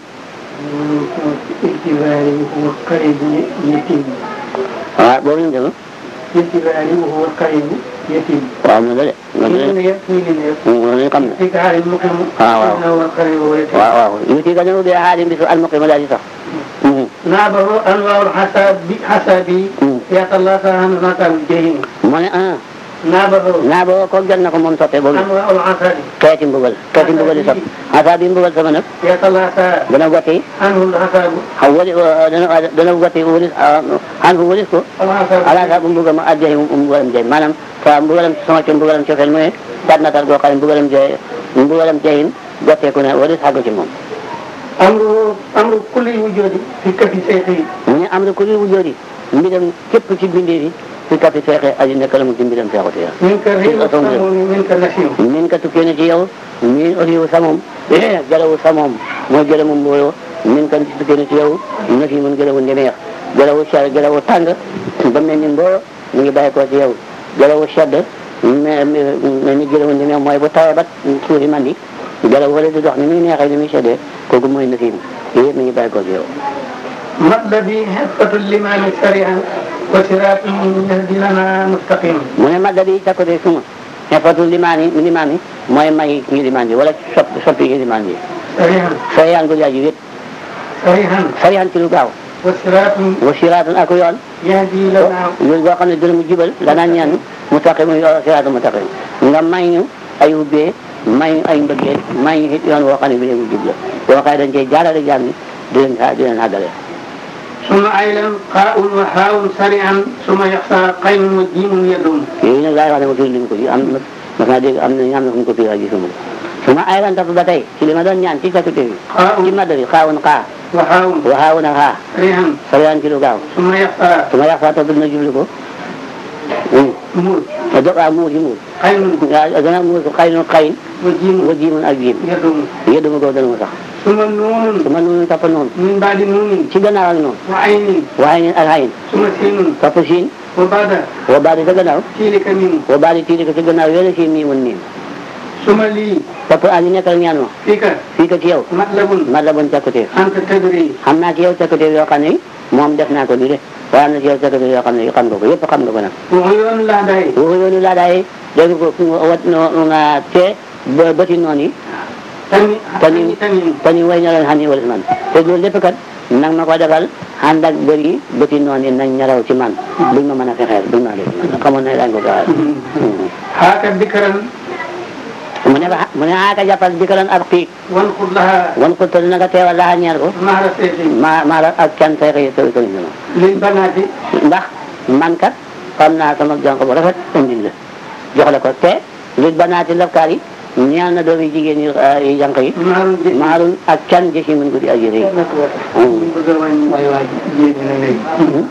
في اعتبار وهو قريب يتيم waaw boobu ñu dem في اعتبار وهو قريب يتيم waaw na la de na la من de يكفي للناس ñu xam ne يفتيك حال المقيم آه، واو. إنه هو القريب واليتيم waaw waaw yufti ka dana hubbee xaali mbitu al muqima daal di sax نابه أنواع الحساب حسابي يتلاقى عن مكان الجحيم mu ne ah نابه naa boo ko jot na ko moom soppe boobu أنواع العسل xeeti mbugal xeeti mbugal yi sopp xasaa bi mbugal sama nag يتلاقى dana gotti عنه الحساب xaw wali dana dana gotti walis xan fu walis ko الحساب ala sa bu mbugal ma ajjahi mbugalam jay maanaam sa mbugalam sama ci mbugalam cofeel mu ne tat natal goo xam ne mbugalam jay mbugalam jayin gotteeku ne walis xàggu ci moom أمر أمر كل وجود في كف شيخه mu ne am na ku ñuy wujjoodi mbiram képp ci bindee fi fi kafi feexe aji nekk la mu ci mbiram feexuti ya منك الريح السموم منك النسيم min ka tukkee na ci yow min aussi sa moom jalawu sa moom mooy jëlamu mbooyo min ka tukkee na ci yow na fi mun jëlawu ndemeex jalawu sedd jalawu tàng ba mel ni mbooyo mu ngi bàyyi ko ci yow jalawu sedd mais mais ni jëlawu ndemeex mooy bu tawee ba suufi mandi jalaw wala di dox ni muy neexee ni muy seddee kooku mooy na fi yëpp mi ngi bàyyi ko ci yow مطلبي حفة الإمام سريعا وصراط يهدي لنا مستقيم mu ne madda bi càkkute suma xefatu limaan yi limaan yi mooy may ngi limaan bi wala sopp soppi ngi limaan bi سريعا sariyaan gu jaaji wét سريعا sariyaan ci lu gaaw وصراط wa siraatun ak yoon يهدي لنا yoon boo xam ne dina mu jubal danaa ñaan mu taqi mu siraatu mu taqi nga may ñu ay ubbee may ñu ay mbëggeel may ñu it yoon woo xam ne bi mu jub la boo xam ne dañ cey jaarale jaam ni di leen di leen àggale ثم أيضا قاء وحاء سريعا ثم يخفى قين وجيم يدوم yooyu nag laay wax ne ma firi lim ko yi am na mas naa dégg am na am na fu ñu ko firi ak gisuma su ma ay lan topp ba tey ci li ma doon ñaan ci faculté bi قاء ci madda bi xaawun xaa وحاء waxaawun ak xaa سريعا sariyaan ci lu gaaw ثم يخفى su ma yàq saa topp dina jublu ko مول a do waaw muur yi muur قين waaw dana muur ko xaynun xayin وجيم wa jiimun ak jiim يدوم yëddu ma ko dana ma sax ثم نون su ma noonu topp noonu من بعد نون ci gannaaw ak noonu وعين waaye neen ak xayin ثم سين topp siin وبعد wa baadi sa gannaaw تيلك ميم wa baadi tiiri ko ci gannaaw yéen siin mii mun miim ثم لي topp aji nekkal ñaan ma فيك fii ko ci yow مطلب ma la bon càkkuteef أنت تدري xam naa ci yow càkkuteef yoo xam ne moom def naa ko nii de waaye am na ci yow càkkuteef yoo xam ne xam nga ko yëpp xam nga ko nag وعيون لا داي waxu yoonu laa daay dégg ko wat no nga te ba bëti noonu yi تني تنين. تني تني te ñu way na leen xam ni wala si man te loolu lépp kat nag ma ko defal ànd ak bëri yi bëti noonu yi nañ ñaraw ci man buñ ma mën a fexeel buñ ma def man xamoon na daañu ko gaawal هاك ذكرا mu ne ba mu ne aaka jàppal bi ko doon ab xiig وانقض لها wan ko tëdd na nga teewal laa ñeel ko مع رسيتي maa maa la ak can say xëy sëy sëriñ ma للبنات ndax man kat xam naa sama jànq bu rafet indil la jox la ko te li banaati lafkaar yi ñeel na doomi jigéen yi yi jànq yi مع الجن maalun ak can jësi mun guddi aji rëy way waaj yéegi na léegi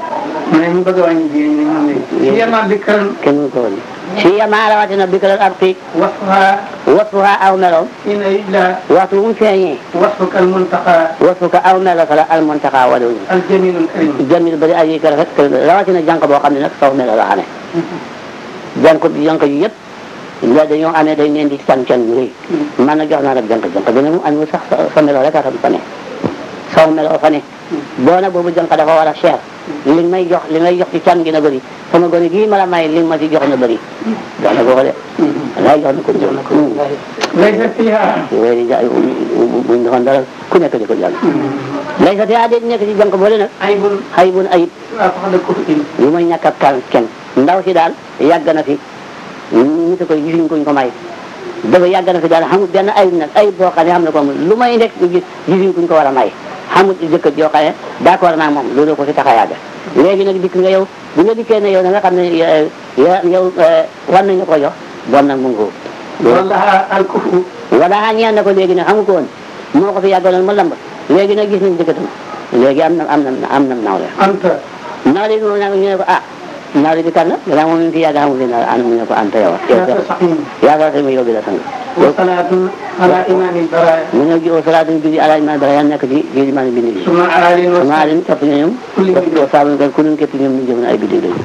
mais ñu bëgg a wàññi jigéen ñi moom lañ. yéema bikran kenn mu ko woon si yamaa rawatina bikral arqi wasfa wasfuha aw meloom ina illa waxtu bu mu feeñee wasfuka almuntaqa wasfuka aw melo fa la almuntaqa wala aljamilul karim. jamil bari aji ka rafet rawatina jànq boo xam ne nag saw melo la amee jànq jànq yi yëpp la dañoo amee dañ leen di can can bu rëy man nag jox naa la jànq jànq dina mu amul sax sa- sa melo rek a fa ne saw melo fa ne boo nag boobu jànq dafa war a cher li may jox li may jox ci can gi na bëri sama gone gii ma la may li ma ci jox na bëri jox na ko ko de wallaay jox na ko jox na ko laysa fiha yooyu di ja buñ defoon dara ku nekk di ko jàng lay sa te ade nekk ci jànq boole nag aybun xay bun ayib waa ko xam ne kufrin lu may ñàkk ab kan kenn ndaw si daal yàgg na fi nit a koy gisuñ kuñ ko may dafa yàgg na fi daal xamul benn ayib nag ayib boo xam ne xam na ko amul lu may nekk gis gisuñ kuñ ko war a may xamul jëkkër joo xam ne d'accord naa moom loolu ko fi tax a yàgg léegi nag dikk nga yow bu nga dikkee ne yow da nga xam ne eh, ya- yow eh, war nañu ko jox bon nag mu ngi ko wallaha alkufu wala ñaan na ko léegi nag xamu ko woon moo ko fi yàggaloon ma lamb léegi nag gis nañ jëkkëram léegi am na am na am na nawle anta nawle bi moom nag ñu ne ko ah nawle bi kan la gannaaw moom mi ngi fi yàgg xamul ne an mu ne ko anta yow yow yaa saqim yaakaar sama yow bi la sang wa salaatun ala imamil baraya mu ñëw ji au salaatu julli alaaj ma dara yan nekk ci ci limaani bindi bi suma alin wa maa leen topp ñoom Kulli topp ko saabu kan ku leen képp ñoom ñu jëm na ay biddiw lañu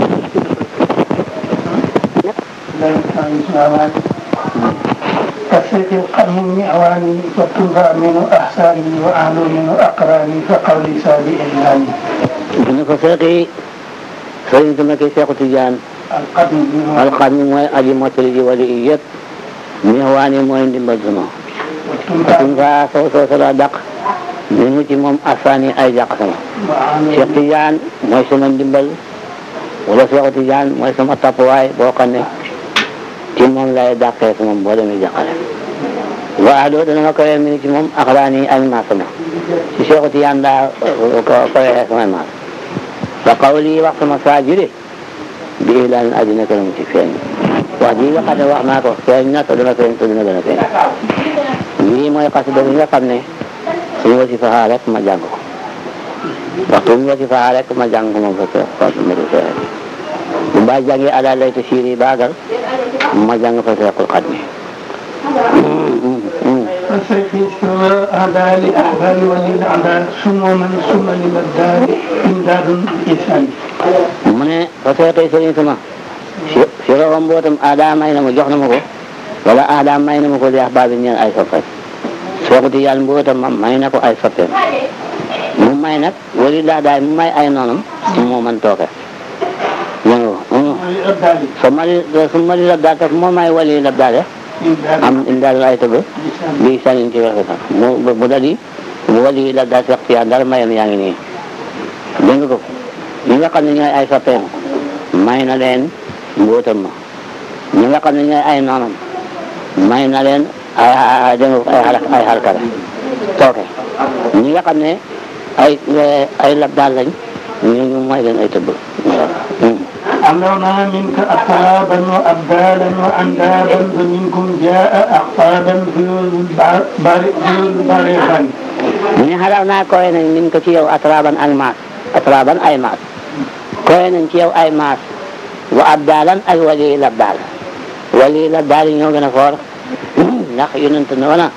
كالسيف القرن المعواني والتنفى من أحساني وأعلو من أقراني فقولي سابي إعلاني bu ne ko seexi sëriñ su nekkee seexu tijaan القرن المعواني alxam mi mooy aji mottali ji wali yi yëpp miwaani mooy ndimbal sunu والتنفى suñ fa soo soo sala dàq mi ngi ci moom asaani ay jàq sama وأعلو Cheikh Tidiane mooy sama ndimbal wala Cheikh Tidiane mooy sama tappuwaay boo xam ne ci moom lay dàqee sama boo demee jàqale waaw doo dana ma koyee mi ngi ci moom axlaani ay maas sama ci Cheikh Tidiane daa ko koyee samay maas wa qawli wax sama saa jure bi ilaan aji nekk na mu ci feeñ wax ji nga xam ne wax naa ko feeñ na te dana feeñ te dina gën a feeñ lii mooy xasida bi nga xam ne suñu wasifa rek ma jàng ko waxtu mu wasifa rek ma jàng moom fa ca Fatou Mbadou Seye bu baa jàngee ala layta siiri baagal ma jàng fa Seexul Xadmi فالسيف سوى أعداء لأحبال وللأعداء سموما ثم للأبدال إمداد بإحسان mu ne fa seexee sëriñ sama si si roxam mbootam aada may na ma jox na ma ko wala aada may na ma ko li ahbaabi ñeen ay soppay Seexu Tijaan mbootam ma may na ko ay soppeem mu may nag wali laa daay mu may ay noonam moo man tooke dégg nga وللأبدال so mali so mali labdaal taf moo may wali labdaale إمداد am indaal ay tëgg بإحسان bi sanin ci waxe sax mu mu dali mu wali labdaal Seex Tijaan dara mayam yaa ngi nii dégg nga ko ñi nga xam ne ñooy ay soppeem may na leen mbootam ma ñi nga xam ne ñooy ay noonam may na leen ay ay dégg nga ko ay xalak ay xalkare tooke ñi nga xam ne ay ay labdaal lañ ñu ñu may leen ay tëbb أمرنا منك أطرابا وأبدالا وأندابا فمنكم جاء أقطابا ذيول البار- ذيول البارغان mu ne xalaat naa koy nañ min ko ci yow atraban ak maas atraban ay maas koy nañ ci yow ay maas wa abdalan ak wali labdaal wali labdaal yi ñoo gën a foor ndax yonent na wana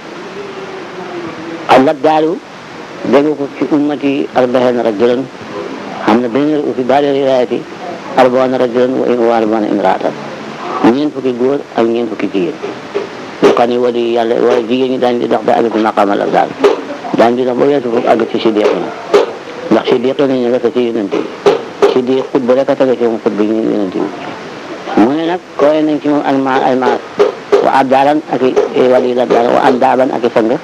al labdaalu dégg ko ci ummati arbahin rajulan xam ne benn fi baari riwaayati arbaana rajulan wa wa arbaana imraatan ñeent fukki góor ak ñeent fukki jigéen yoo xam ne wali yàlla wala jigéen ñi daañu di dox ba àgg ci maqaama labdaal daañu di dox ba weesu foofu àgg ci siddiq na ndax siddiq la ñu nga ci yonent bi siddiq xut ba rek a tege ci moom xut bi ñu yonent bi mu ne nag koy nañ ci moom ak ma ay maas wa abdaalan ak i wali labdaal wa andaaban ak i sang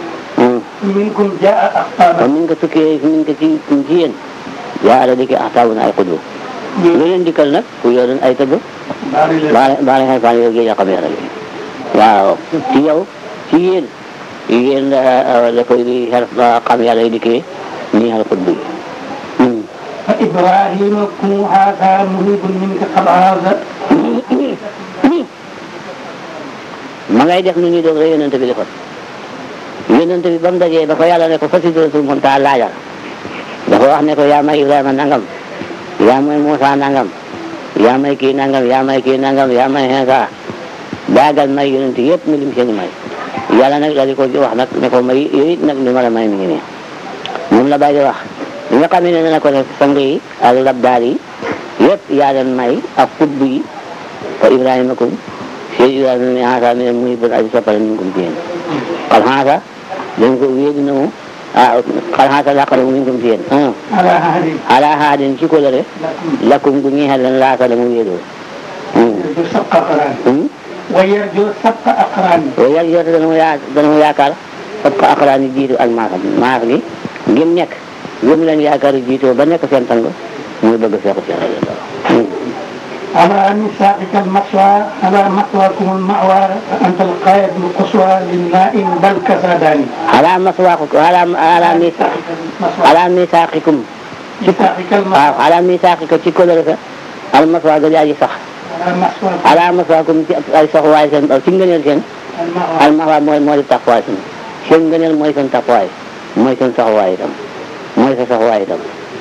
منكم جاء أقطابا kon min ko tukkee min ko ci ci yéen yaa ala dikki axtaabuna ay xudbu lu leen dikkal nag ku yoroon ay tëgg بارغان baale baale xel fan yow géej a xam yàlla gi waaw ci yow ci yéen yéen la la koy di xel xam yàlla yi dikkee nii xel xudbu yi فإبراهيم كن هذا مريب منك قد عاز ma ngay def nu ñuy doon rek yonent bi defoon yonent bi ba mu dajee ba ko yàlla ne ko fa sidratul muntaha laajal dafa wax ne ko yaa may Ibrahima nangam yaa may Moussa nangam yaa may kii nangam yaa may kii nangam yaa may Insa daagal may yonent yëpp mi lim seen may yàlla nag daal di ko wax nag ne ko may yooyu it nag li ma la may mi ngi nii moom la bàyyi wax li nga xam ne ne na ko def sang yi ak labdaar yi yëpp yaa leen may ak xutb yi fa Ibrahima kum Cheikh Ibrahima mi Insa mi muy bën aji soppale mi ngum ci yéen xal Insa dañ ko wéedi na mu ah xal Insa laqara mu ngum ci yéen ala ahadi ala haadin ci kolore lakum lakkum gu ñeexal leen laata la mu wéedoo yarju sabqa aqraan wa yarju sabqa aqraan yàlla yoote dana mu yaa dana mu yaakaar fab ko aqraan yi jiitu ak maasam maas gi ngim nekk ngim leen yaakaar yi jiitoo ba nekk seen tàng muy bëgg seexu si rajo على مساقك المسوى على مسواكم المأوى أنت القائد القصوى للنائم بل كساداني ala maswaaku ala ala misa مسوى ala misaaqikum مساقك waaw المسوى ala misaaqika ci kolore sa al maswaa ga di sax على مسوى ala maswaakum ci ay saxuwaay seen ci ngëneel seen المأوى al maxwaa mooy moo di taxawaay seen seen ngëneel mooy seen taxawaay mooy seen saxuwaay itam mooy sa saxuwaay itam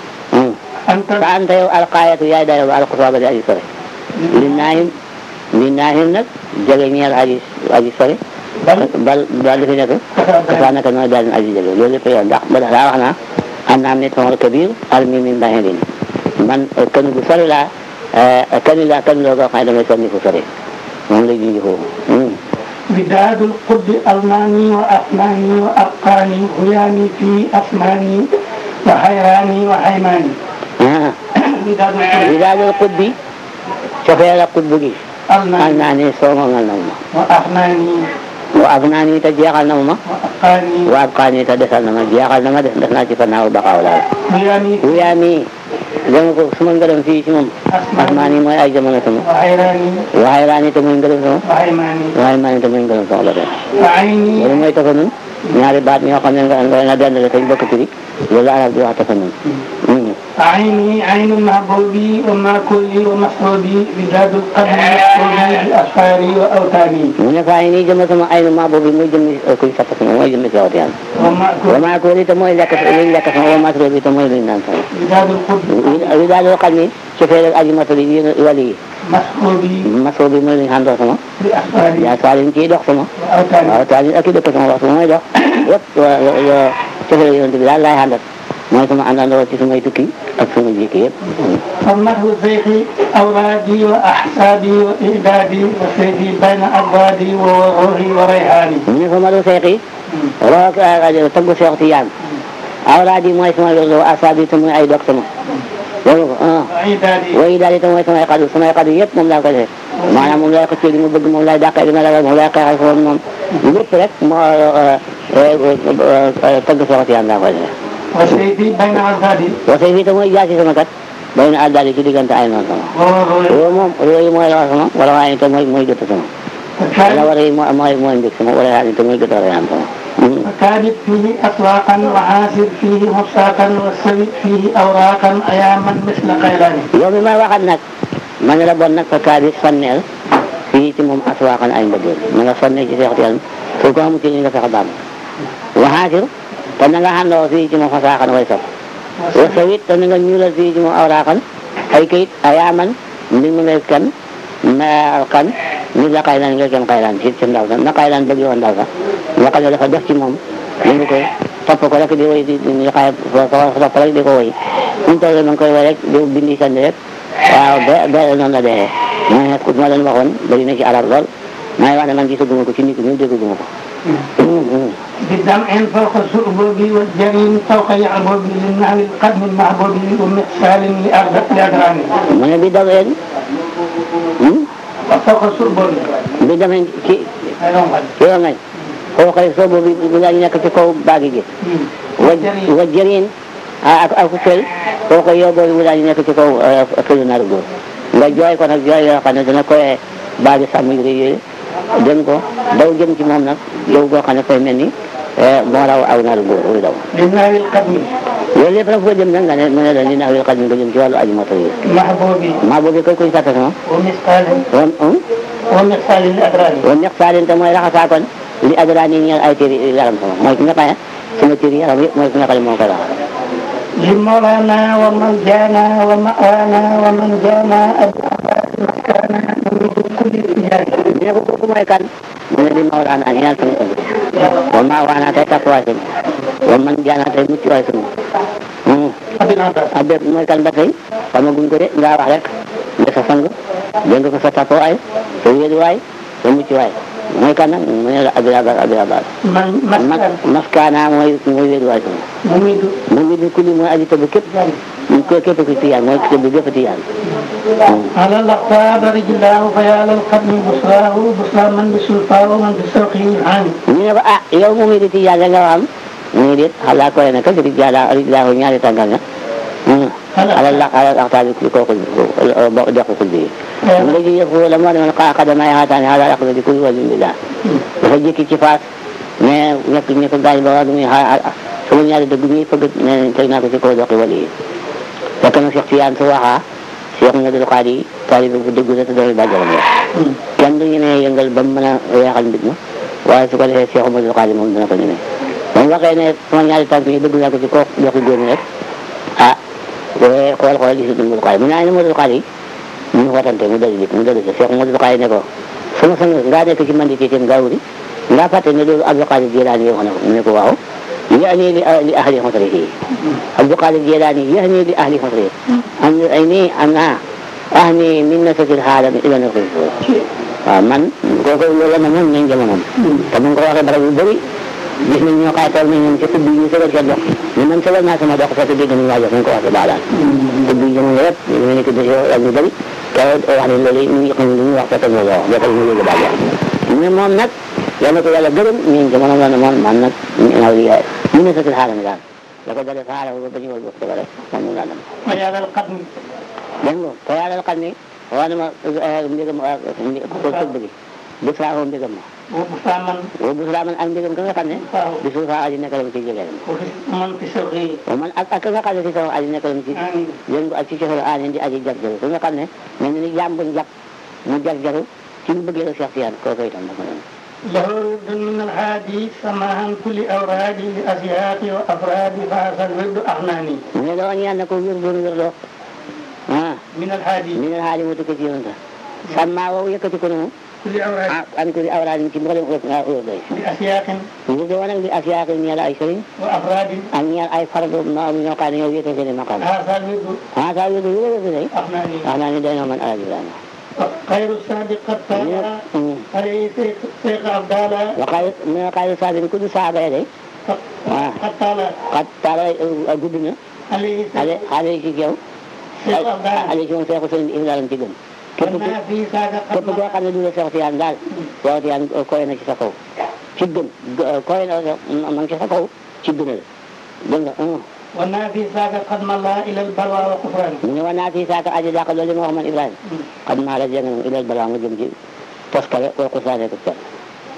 أنت fa anta yow alqaayatu yaay dayo ba alxuswa ba di aji sore li naahim li naahim nag jege ñeel aji aji sore بل bal bal li fi nekk kasaa naka nooy daal aji jege loolu lépp yow ndax ba daa wax naa an naam ne tool kabir almi min bahilin man kan gu sori laa kan laa kan loo goo xam ne damay sonni fu sori moom lay junj foofu بداد القد أرناني وأفناني وأرقاني غياني في أسماني وحيراني وحيماني ah بداد القد li daal xutbi cofeel ak xutbu gi al أرناني naa ne soomangal na ma وأفناني wa ab naa ni te jeexal na ma وأقاني wa ab xaa ni te desal na ma jeexal na ma des des naa ci fannaaw baqaaw daal غياني في wuyaa mi dama ko su ma ngërëm fii ci moom asmaan yi mooy ay jamono sama وحيراني waxay laa ni te muy ngërëm sama وحيماني waxay maa ni te muy ngërëm sama la dem وعيني loolu mooy tafa nun ñaari baat ñoo xam ne nga nga na dendale te ñu bokk turi loolu arab di wax tafa nun عيني عين محبوبي وماكولي ومحبوبي بداد القدر محبوبي بأسفاري وأوتاني mu ne faa yi nii jëmm sama ay nu maa boobu muy jëmmi kuy sapp sama mooy jëmmi si wati yàlla wa ومأكول maa ko te mooy lekk luñ lekk sama wa matro bi te mooy luñ naan sama بداد القدر wi daal loo xam ni su fekkee aji matali yéen wali yi محبوبي masoo bi mooy luñ xàndoo sama بأسفاري yaa saa liñ ciy dox sama وأوتاني waaw taal ak i dëkk sama waxtu mooy dox yëpp yo cofee yonent bi daal laay àndat mooy sama àndandoo ci sumay tukki ak suma jikki yëpp فالنحو زيخي أورادي وأحسابي وإعدادي وسيدي بين أبوادي وروحي وريحاني mu ne fa ma du seexi roog taggu seex ti yaan awraad yi mooy sama wérdo asaab yi te mooy ay dog sama loolu ko ah وعيدادي woyi daal itam mooy samay xadu samay xadu yëpp moom laa ko def maanaam moom lay xëccee li ma bëgg moom lay dàqee li ma ragal moom lay xeexal foofu moom lépp rek moo tagg seex ti yaan laa ko def وسيدي بين أبوادي wasay fii te mooy jaasi sama kat bay na àddaal ci diggante ay noonu sama وروحي loolu moom loolu mooy la wax sama wala waaye te mooy mooy gëtt sama wala وكانت war yi mooy mooy mbég sama wala yaa te mooy gëtt rayaan sama وكانت فيه أطلاقا وعاسر فيه مفساقا والسويد فيه أوراقا أياما مثل قيلاني yow mi may waxat nag ma ne la bon nag fa kaa bi sonneel fii ci moom aswaaxan ay mbëggeel ma nga sonnee ci seextu yàlla soo ko amul ci li nga fexe baam waxaasir te na nga xàndoo fii ci moom fasaaxan way sof wa sawit te na nga ñuulal fii ci moom awraaxan ay kayit ayaaman mbir mu ngay kan ma kan nit la xaylaan nga kenn xaylaan ci ci ndaw sa na xaylaan bëgg woon ndaw sa nga xam ne dafa def ci moom yëngu ko topp ko rek di woy di di xaye ko topp rek di ko woy ñu toll ma ngi koy woy rek di bindi sandi rek waaw ba ba noonu la dee mooy nag ma leen waxoon bari na ci arab lool maa ngi wax ne man gisaguma ko ci nit ñi dégguma ko بدمع فوق السؤبوب والجريم فوق يعبوب للنهر القدم المحبوب ومحسال لأرض لأدراني mu ne bi daween فوق السؤبوب bi demee ci أيضا قد ci yoon nañ koo xëy soo boobu bu daal nekk ci kaw baagi gi wa wa jëriñ ak ak fël koo koy yow boobu bu daal nekk ci kaw fëlu nar góor nga jooy ko nag jooy yoo xam ne dana koy baagi sàmm yu rëy yooyu dem ko daw jëm ci moom nag yow goo xam ne koy mel ni moo raw aw nar góor wuy daw للنهر القدم loolu lépp nag foo jëm nag nga ne mu ne la li nax wil xaj mi nga jëm ci wàllu aju moto yi محبوب maa boobu koy kuy sàkk sama ومثقال wan ومثقال لأدراني wan ñax saalin te mooy raxasaakoon li adraan yi ñeel ay téeri yaram sama mooy ki nga xam ne sama téeri yaram yëpp mooy ki nga xam ne moo koy raxas لمولانا ومن جانا ومأوانا ومن جانا أبعاد مكانا نريد كل اتجاه ne ko kooku mooy kan mu ne li Mawlana ñaar sama sang wa maa waana tey takkuwaay sama wa man jaana tey mucc waay sama ah bépp mooy kan ba tey xamaguñ ko de ngaa wax rek nga sa sang dégg nga ko sa takkuwaay sa wéeruwaay sa mucc waay mooy kan nag mu ne la abirabar abirabar من mas مسكن maskaana mooy mooy wéeruwaay sama مميد mu ngi ni kulli mooy aji tëbb képp ko képp ku tiyaan mooy tëbb gépp tiyaan على الأقطاب رجلاه فيا للقدم بصراه بصرى من بسلطاه ومن بسوقه العام ñu ne ko ah yow mu ngi di tiyaan la nga xam mu ngi dit xalaa koy na kat rijala rijlaahu ñaari tàngal na alal la alal axtaabi ku kooku bo dequ kul bi mu nga ji yëfu la moo demal xaa xadamay xaataani xalaa aqda di kul wajin billah dafa jékki ci faas mais ñekk ñi ko gaañ ba wax muy xaa sama ñaari dëgg ñuy fëgg ne teg naa ko ci kaw doqi wali yi fekk na Cheikh Tiyaan su waxaa Cheikh Madul Xaadi taalibe bu dëgg la te dooy bàjjalam la kenn du ñu ne yëngal ba mu mën a weexal mbir ma waaye su ko defee Cheikh Madul Xaadi moom dina ko ñemee ba mu waxee ne sama ñaari tànk yi dëgg naa ko ci kaw doqi góor rek ah booy xool xool gisul Madul Xaadi mu ne ay na Madul Xaadi ñu watante mu dali dik mu dali si Cheikh Madul Xaadi ne ko sama sang ngaa nekk ci mandi ci teen ngaa wuri ngaa fàtte ne loolu Abdul Xaadir Jilaani wax na ko mu ne ko waaw يعني لأهل حضره عبد القادر الجيلاني يهني لأهل حضره أن أيني أنا أهني من نسك العالم إلى نقل man kooku loolu ma moom nañ jamonoom te mu ngi ko waxee barab yu bëri gis nañ ñoo xaay tool nañ ñoom ci tubbi ñu sëgal seen dox ñu man sëgal naa sama dox fekk dégg nañu waajal ñu ko waxee baalaan tubbi jamono yëpp ñu nekk de ak ñu bëri te wax ne loolu ñu ngi xam lu ñu wax fekk ñu wax jokkal ñu yëg baal mais moom nag yàlla ko yàlla gërëm ñun jamono la ne moom man nag naw li ñu ne satil xaaral daal la ko dalee xaaral ba ba ñu wal bokk rek moom laa dem ويا للقدم dégg nga te yàlla xam ni wax na ma mbégam ko tëbb gi bu saafoo mbégam ma وبصرى من bu saa man ak mbégam ka nga xam ne bi suuf saa aji nekkal ci jege ومن بسوقه man ak ak ka nga xam ne si sama aji nekkal ci آمين yéen ak ci coxal aani di aji jar jaru ka nga xam ne mel ni jàmm buñ jàpp mu jar jaru ci ñu bëggee Cheikh Tidiane kooku itam dafa doon له ورد من الهادي سماعا كل أورادي لأزياق وأفراد فهذا الورد أغناني mu ne la woon yàlla ko wér doon wér loo ah من الهادي mi ne xaali mu tukki ci yonent sàmmaa woowu yëkkati ko noonu كل أوراد ah an ko di awraad ci mboolem nga wér doy لأسياق ñu de woon ak li asiyaak ñeel ay sëriñ وأفراد ak ñeel ay fardu ma ñoo xam ne ñoo wéete seen i maqam هذا الورد ah saa wér wér wér day أغناني wax naa ne day noo man alal Ibrahima خير الصادق قد طال عليه شيخ شيخ عبدالله waxaay mu ne xayru saabin ku du saaba ya day ah قد طال xat taala gudd na عليه ale شيخ ale ci yow شيخ عبدالله ale ci moom seexu sëriñ Ibrahima ci gën képp ku وما في ذاك képp koo قد xam ne du la Seex Tijaan daal Seex Tijaan koy na ci sa kaw ci gën koy na ma ngi ci sa kaw ci gënal dégg nga وما في ذاك قد مضى إلى البلوى وكفران mu ne wanaa fii saaka aji dàq loolu ma wax man Ibrahima xam naa la jëng ilal balaa nga jëm ci toskale wala ko saane ko cer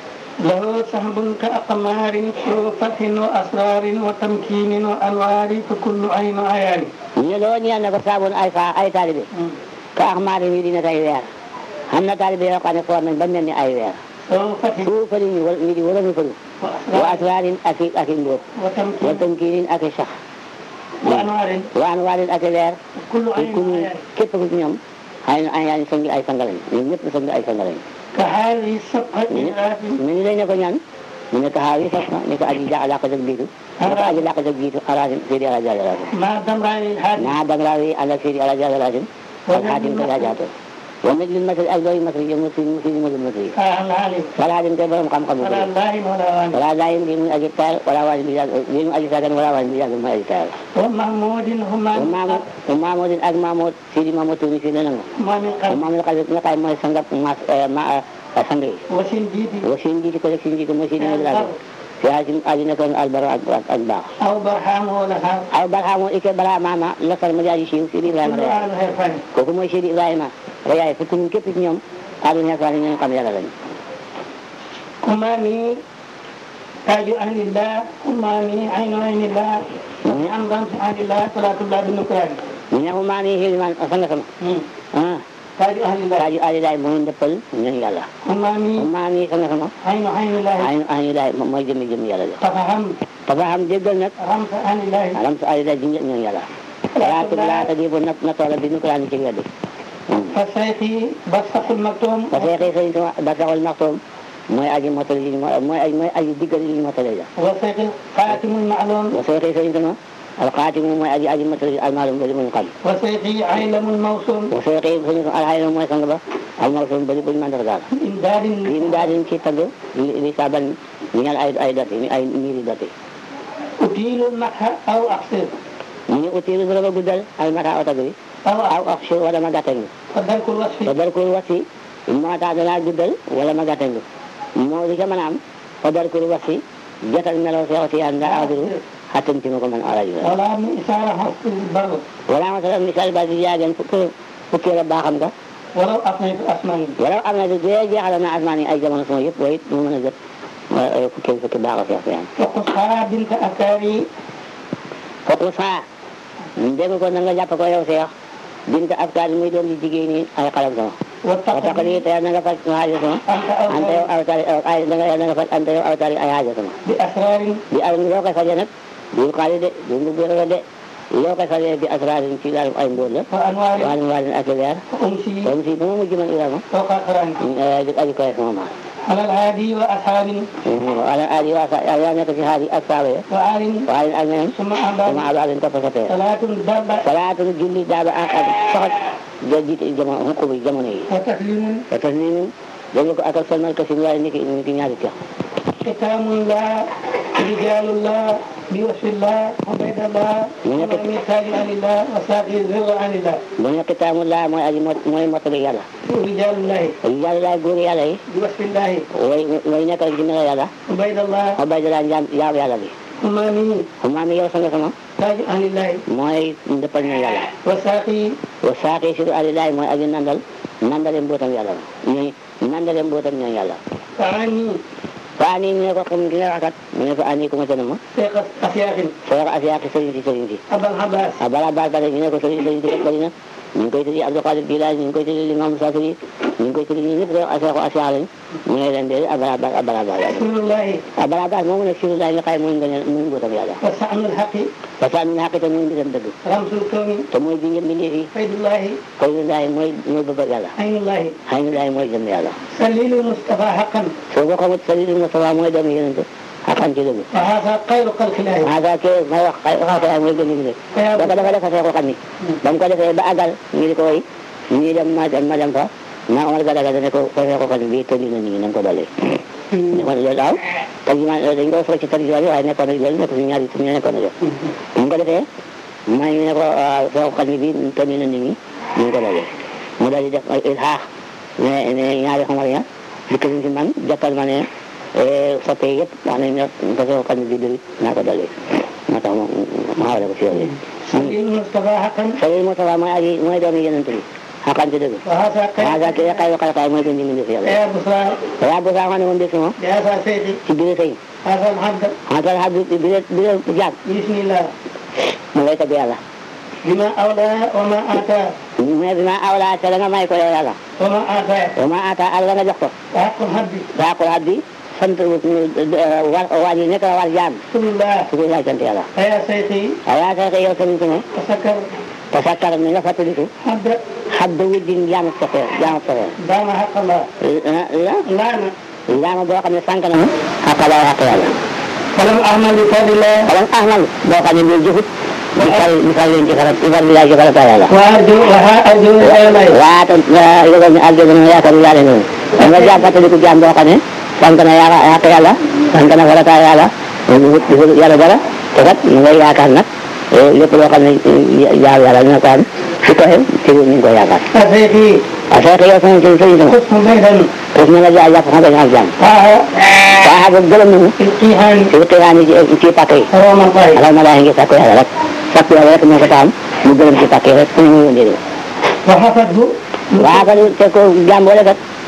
له سحب كأقمار فتح وأسرار وتمكين وأنوار فكل عين عيان ñu ne loolu ñeel na ko saaboon ay fa ay taalibe ka ax maari mi dina tay weer xam na taalibe yoo xam ne foor nañ ba mel ni ay weer له فتح fu fëri ñu wal ñu di wala ñu fëri wa وأسرار asraarin ak i ak i mbóot wa وتمكين tamkiinin ak i sax وأنوار wa anwaarin ak i leer كل te عين ku ñu عيان képp ku ci ñoom ay ay ay sangi ay sangalañ ñoom ñëpp sangi ay sangalañ كهذه الصفحة إدراك mu ni lay ne ko ñaan mu ne ko xaaw yi sax na ne ko aji ja làq jag biitu ne ko aji làq jag biitu araasim sidi alaji alaasim ما دمران الحادث naa dangaa wi ànd ak sidi alaji alaasim ak xaatim ko yaa jaato wa nag lil masri ak dooyu masri yow masri sidi masri masri فأهل عليه wala xaatim koy borom xam-xam bu فلا bëri الله ولا وان wala laayim bi muy aji taal wala waali bi yàgg bi mu aji saagan wala waali bi yàgg muy aji taal ومحمود هما wa maamood wa maamoodin ak maamood sidi maamood tuuni fii nanango ما من wa قبل maamood xale nga xam mooy sangab mas ma sang yi وسنديد wa seen njiiti ko rek seen njiiti mooy sidi ma dilaago fi haasim aji nekkoon albaro ak ak ak baax أو برهام ولا هاو aw barxaamu ike bara maama lakal ma jaaji siiw Sidi Ibrahima كل Rayaay أهل هرفان kooku mooy Sidi Ibrahima Rayaay fukk ñun képp ci ñoom aadul xeefaan yi ñu xam yàlla lañu أمامي تاج أهل الله أمامي عين عين الله أمضى عن الله صلاة الله بالنكران ñu ne maa nii xilimaan sang sama ah taaju ahlillahi taaju alilaay mooy ndëppal ñooñu yàlla amaami maa ngi sama sama aynu aynillahi ay alilaay mooy jëmmi jëmmi yàlla la tafaham dafa xam déggal nag ramsa ahlillahi alam sa alilaay ji ñooñu yàlla laatu laata di bu nat na toola bi nu ko daan ci weddi fa sayxi barsaqul maktoom ba feexee sëriñ sama ba saxul maxtoom mooy aji motali yi mooy aji mooy aji diggal yi ñu motali la wa sayxi xaatimul ma'luum ba feexee sëriñ sama alxaatimu mooy aji aji motali almaalum bari muñ xam wa sayxi aylamul mawsuum ba feexee sëriñ sama alxaayam mooy sang ba almaalum bari buñ mandar daal imdaadin li mu daal di ci tagg li li saban ñu ñal ay ay doti ay miiri doti utiilul matha aw aqsir ñu ne utiiru bu la ba guddal al mata aw tagg bi aw aw ak si wala ma gàttañ fa darkul wasfi fa darkul wasi moo tax danaa guddal wala ma gàttañ moo li ca mën a am fa darkul wasi jotal melaw seexu si yàlla nga aadiru xattan ci ma ko man alaji la wala mi isaara xasfil bar wala ma sax misaal ba di jaageen fukki fukki la baaxam nga walaw afnaytu asmaani wala am na di dee jeexal na asmaan yi ay jamono sama yëpp waaye it mu mën a jot fukki fukki baaxal seexu si yàlla wa qushaa binta akaari foofu saa dégg ko na nga jàpp ko yow seex binta afkaar muy doom ji jigéen ñi ay xalam sama wa wa tax taqdi lii te na nga faj aajo sama anta ante yow awsaari awtaari ay da nga da nga faj ante yow awtaari ay aajo sama bi asraarin bi al loo koy fajee nag du xaalis de du ndu gërë de loo koy fajee bi asraarin ci daal ay mbóot la wa anwaarin waalin waalin ak leer fa umsi comme si ba ma mujj man Ibrahima fawqa qaraani di aji koy sama maam ala alhaadi wa ashaabin wala aadi waa sa yaa nekk ci haadi ak saaba ya wa aalin waalin ak ñeneen summa sama abaan abaalin topp sa tee salaatun dabba salaatun julli daaba ak ak soxat da jiite jamono xukk bi jamono yi wa taslimun te tas ni dañu ko akal salmal kasim waaye ni ki ni ki ñaari tex kitaamun laa rijaalun laa bi wasfillah ubaydallah Mu nekk- wa mithaalin anillah wa saaqi zirra anillah bu nekk taamu laa mooy aji mot mooy mottali yàlla rijaalullahi yàlla laay góor yàlla yi bi wasfillahi way way nekk rek ci melo yàlla ubaydallah xobay da daan jaam jaam yàlla bi umaami xumaa mi yow sanga sama taaju anillahi mooy ndëppal ñu yàlla wa saaqi wa saaqi siru alilaay mooy aji nandal nandale mbootam yàlla ñooy nandale mbootam ñooy yàlla faani fa ani ñu ne ko xam ki nga waxkat mu ne ko ani ku ma tëna ma seeqa asiyaaxin soo ko asiyaaki sëriñ si sëriñ si abal habas a bala baal bale ñu ne ko sëriñ sëriñ si kat bari na ñu ngi koy tëddi Abdou Qadir Jilaani ñu ngi koy tëddi Limam Safiri ñu ngi koy tëddi ñu ñëpp rek aseexu asiyaa lañ mu ne leen de a bala baal a bala baal rasulullahi a bala baal moomu nag siru laay nga xay mooy ngëneel muy mbootam yàlla wa saanul haqi parce que am na xaqite muy mbiram dëgg ramsul kawni te mooy bi ngeen bindee fii faydullahi koy laay mooy mooy bëgg yàlla aynullahi xëy na laay mooy jëm yàlla salilu mustafa haqan soo ko xamut salilu Mustafa mooy doomu yonente xaqan ci dëgg wa hada xayru xalqillahi maa ke may wax xay wax ko mooy gën a fa yaa da ko dafa defa seexul xam ni ba mu ko defee ba àggal ñu di ko woy ñii dem ma dem ma dem fa ma Omar Gadaga dane ko ko seexul xam ni bii tënni na nii na nga ko dolli ne ko loolu daaw tarjumaan dañ ko fara ci tarjumaan yi waaye nekkoon na loolu nekk si ñaari ñu nekkoon na jox bu mu ko defee ma ñu ne ko seexul xam ni bii tënni na nit ñi ñu ngi ko dolli mu daal di def ay ilhaax ne ne ñaari xamar ya dikk nañ ci man jàppal ma ne soppe yëpp wax nañ ne ko seexul xam ni bii dëgg naa ko dolli moo tax ma ma xawale ko si yooyu salilu mustafa haqan Sëriñ Mustafa mooy aji mooy doomi yonent bi xaqan ci dëgg wa hada maa xayru ngi kay xay xay mooy gën di mindi fi yàlla ya busra waaw bu saa xam ne moom des moom bi hada seyxi ci biir sëy hada alhabda xantal xam bi bi bi jaag bismillah mu lay tagg yàlla bima awla wa ma ata mais bi ma awlaa te la nga may ko yow yàlla wa ma ata wa ma ata al la nga jox ko wa haqqul habdi daa ko at bi sant war waa ji nekk war jaam rasulullah su koy laaj sant yàlla fa yaa seyxi waaw yaa say yow sëriñ sama tasakkar te sakkar mi nga fàttaliku habda xab da wuddin jaamu soxee jaamu soxee daama haqallah la laana jaama boo xam ne sànq na ma xaq laa xaq yàlla falam ahmal bi fadillah wala ahmal boo xam ne bii jëfut di fal di fal leen ci farat di fal di farat yàlla wa arju wa ha arju ayalay waaw te yëgal ne àgg na yaakaar yu laale noonu da nga jaam fàttaliku jaam boo xam ne sànq na yaa yàq yàlla sànq na farata yàlla di wut di wut yàlla dara te kat mu ngay yaakaar nag lépp loo xam ne jaam yàlla dina ko am su ko xew ci ñu ngi koy yaakaar fa seyxi parce que yow sama sëñ sëñ sama xusnu baydan foofu na la jaay jàpp xam nga ak jaam waaha waaw boobu gërëm nañu ilqihan ci xiiraan yi ci pàkk yi rawamallahi alal ma laay ngi sàkku yàlla rek sàkku yàlla rek moo ko taam mu gërëm ci pàkk yi rek fu ñu ñu ndéedee wa hafadhu waaw kan te ko jaam boole kat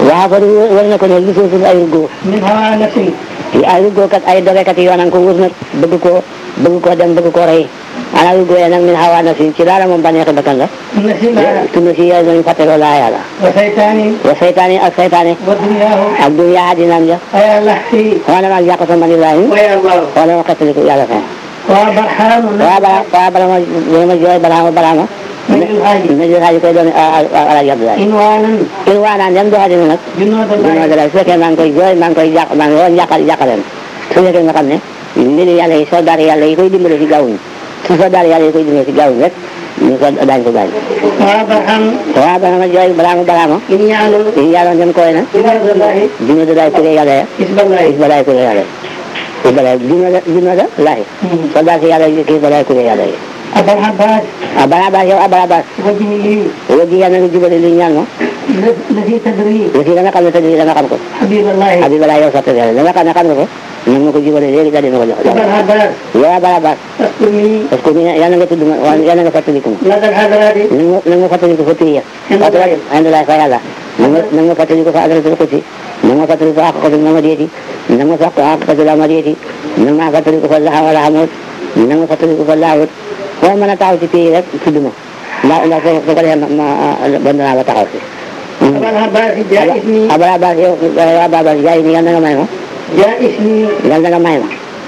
waa fa war na ko ne li suuf ay ruggoo min hawa nafsin ay ruggoo kat ay dogekat yi yoonam ko wër nag bëgg koo bëgg koo dem bëgg koo rey ana ruggoo ya nag min hawa na si ci laala moom baneexi bakkan la nafsi la tuna si yàlla nañu fàtteloo laa yàlla wa saytani wa seytaane ak seytaane wa dunyahu ak dunya adinaam ja aya lahfi xoolal ma yàq sa mani laay wa ya allah xoolal ma xettaliku yàlla fee wa barhanu waa bala waa bala ma bala ma jooy balaa ma balaa ma Najul Haaji. Najul Haaji koy doon ala jàpp laay inwanan in waa naan dem doxa dina nag junnoo dina da dalal su fekkee maa ngi koy jooy maa ngi koy jàq maa ngi woon jàqal jàqaleen su fekkee nga xam ne mbiri yàlla yi soldaar yàlla yi koy dimbale si gaawuñ su soldaar yàlla yi koy dimbale si gaawuñ rek ñu ko daañ ko gaañ wa barhan waa bala ma jooy balaa ma balaa ma in ya'lu in yàlla dem koy na ibadallahi dina da daay kuré yàlla ya isballahi is balaay kuré yàlla is balaay dina da dina da laay soldaar si yàlla yi kii balaay kuré yàlla yi abal abbas a balaa baas yow a balaa baas wajhihi wajji yàlla nga jubale li ñaan ma الذي تدري aussi da nga xam ne tëdd da nga xam ko حبيب الله abi balaa yow sotti yàlla da nga xam ne xam nga ko nag ma ko jubale léegi daal dina ko jox أبا العباس yow a balaa baas اذكرني parce que ni yàlla nga tudd ma waaye yàlla nga fàttaliku ma لدى الحضرات nag ma nag ma fàttaliku fa tiya fàttali alhamdulilah fa yàlla nag ma nag ma fàttaliku fa adratul kursi nag ma fàttaliku fa haqqatul mamadiyati nag ma fàq haqqatul amadiyati nag ma fàttaliku fa laha wala hamut nag ma fàttaliku fa laahut foo mën a taxaw ci pays rek tudd ma ndax ndax su ko defee ma ma bon naa ba taxaw si أبا العباس جائزني abala baas yow waa baabas jaay ni yàlla na nga may ma جائزني yàlla na nga may ma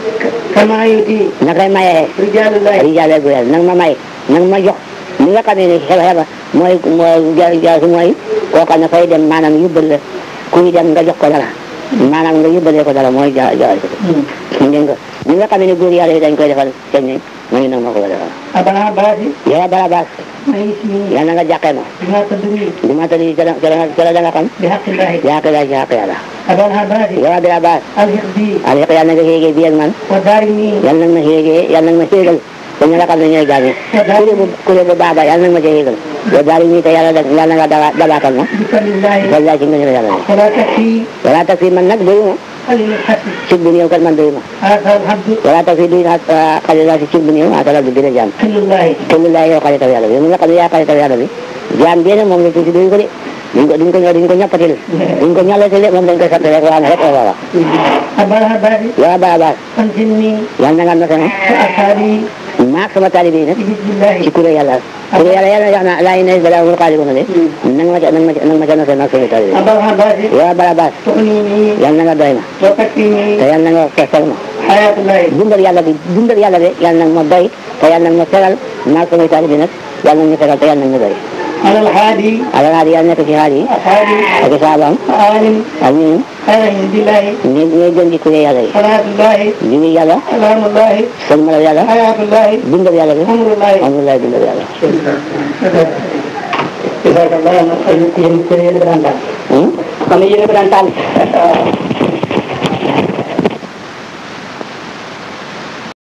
كما يؤتي na koy mayee رجال الله rijaale gu yàlla nag ma may nag ma jox li nga xamee ne xeba xeba mooy mooy ja jaasu mooy koo xam ne fay dem maanaam yóbbal la kuy dem nga jox ko dara maanaam nga yóbbalee ko dara mooy ja jaay ko dégg nga li nga xamee ne góor yàlla yi dañ koy defal seen ñi ma ngi nag ma ko defal أبا العباس yow bala baas ما اسمي yàlla na nga jàqee ma بما تدري li ma tëdd ca la ca la ca la da nga xam بحق الله jàq la jàq yàlla أبا العباس yow bala baas الحق بي aliq yàlla na nga xéegee bi ak man ودارني yàlla nag ma xéegee yàlla nag ma xéegal te ñu nga xam ne ñooy gaañe kuré bu kuré bu baaba yàlla nag ma ca xéegal yow daal ñii te yàlla da yàlla nga daba dabaatal ma بفضل الله wallaahi ci ngëneel yàlla ne ولا تكفي wala tax fi man nag doyu ma قليل الحسن cig bu néew kat man doyu ma هذا الحمد wala tax fi duy xalila si cig bu néew atalal bi bi la jaam كل الله kullu laa yow xaritam yàlla bi yow mi nga xam ne yaa xaritam yàlla bi jaam bi nag moom la tuuti doyu ko de duñ ko duñ ko duñ ko ñappatil duñ ko ñalatil de moom dañ koy sotti rek waa ne rek oo waawa أبا العباس yow bala baas أنزلني yàlla na nga nose ma وأصحابي maak sama taalibe yi nag بإذن الله ci kuré yàlla kuré yàlla yàlla wax na laa yi ne balaa wul xaali ko na de nang ma ca nang ma ca nang ma ca nose maak sama taalibe أبا العباس yow bala baas تغنيني yàlla na nga doy ma وتكفيني te yàlla na nga fesal ma حياة الله dundal yàlla bi dundal yàlla bi yàlla nag ma doy te yàlla nag ma fegal maag samay taalibe nag yàlla nag ñu fegal te yàlla nag ñu doy على الحادي alal yàlla nekk ci xaal yi أصحابي ak i saabaam عالم ak ñun خير عند الله ñi ñooy gën di kuré yàlla yi صلاة الله julli yàlla سلام الله sëlmal yàlla حياة الله dundal yàlla bi أمر الله alhamdulilah dundal yàlla جزاك الله خير yéen yéen a ko daan daal Hmm? xam ne yéen a ko daan tànn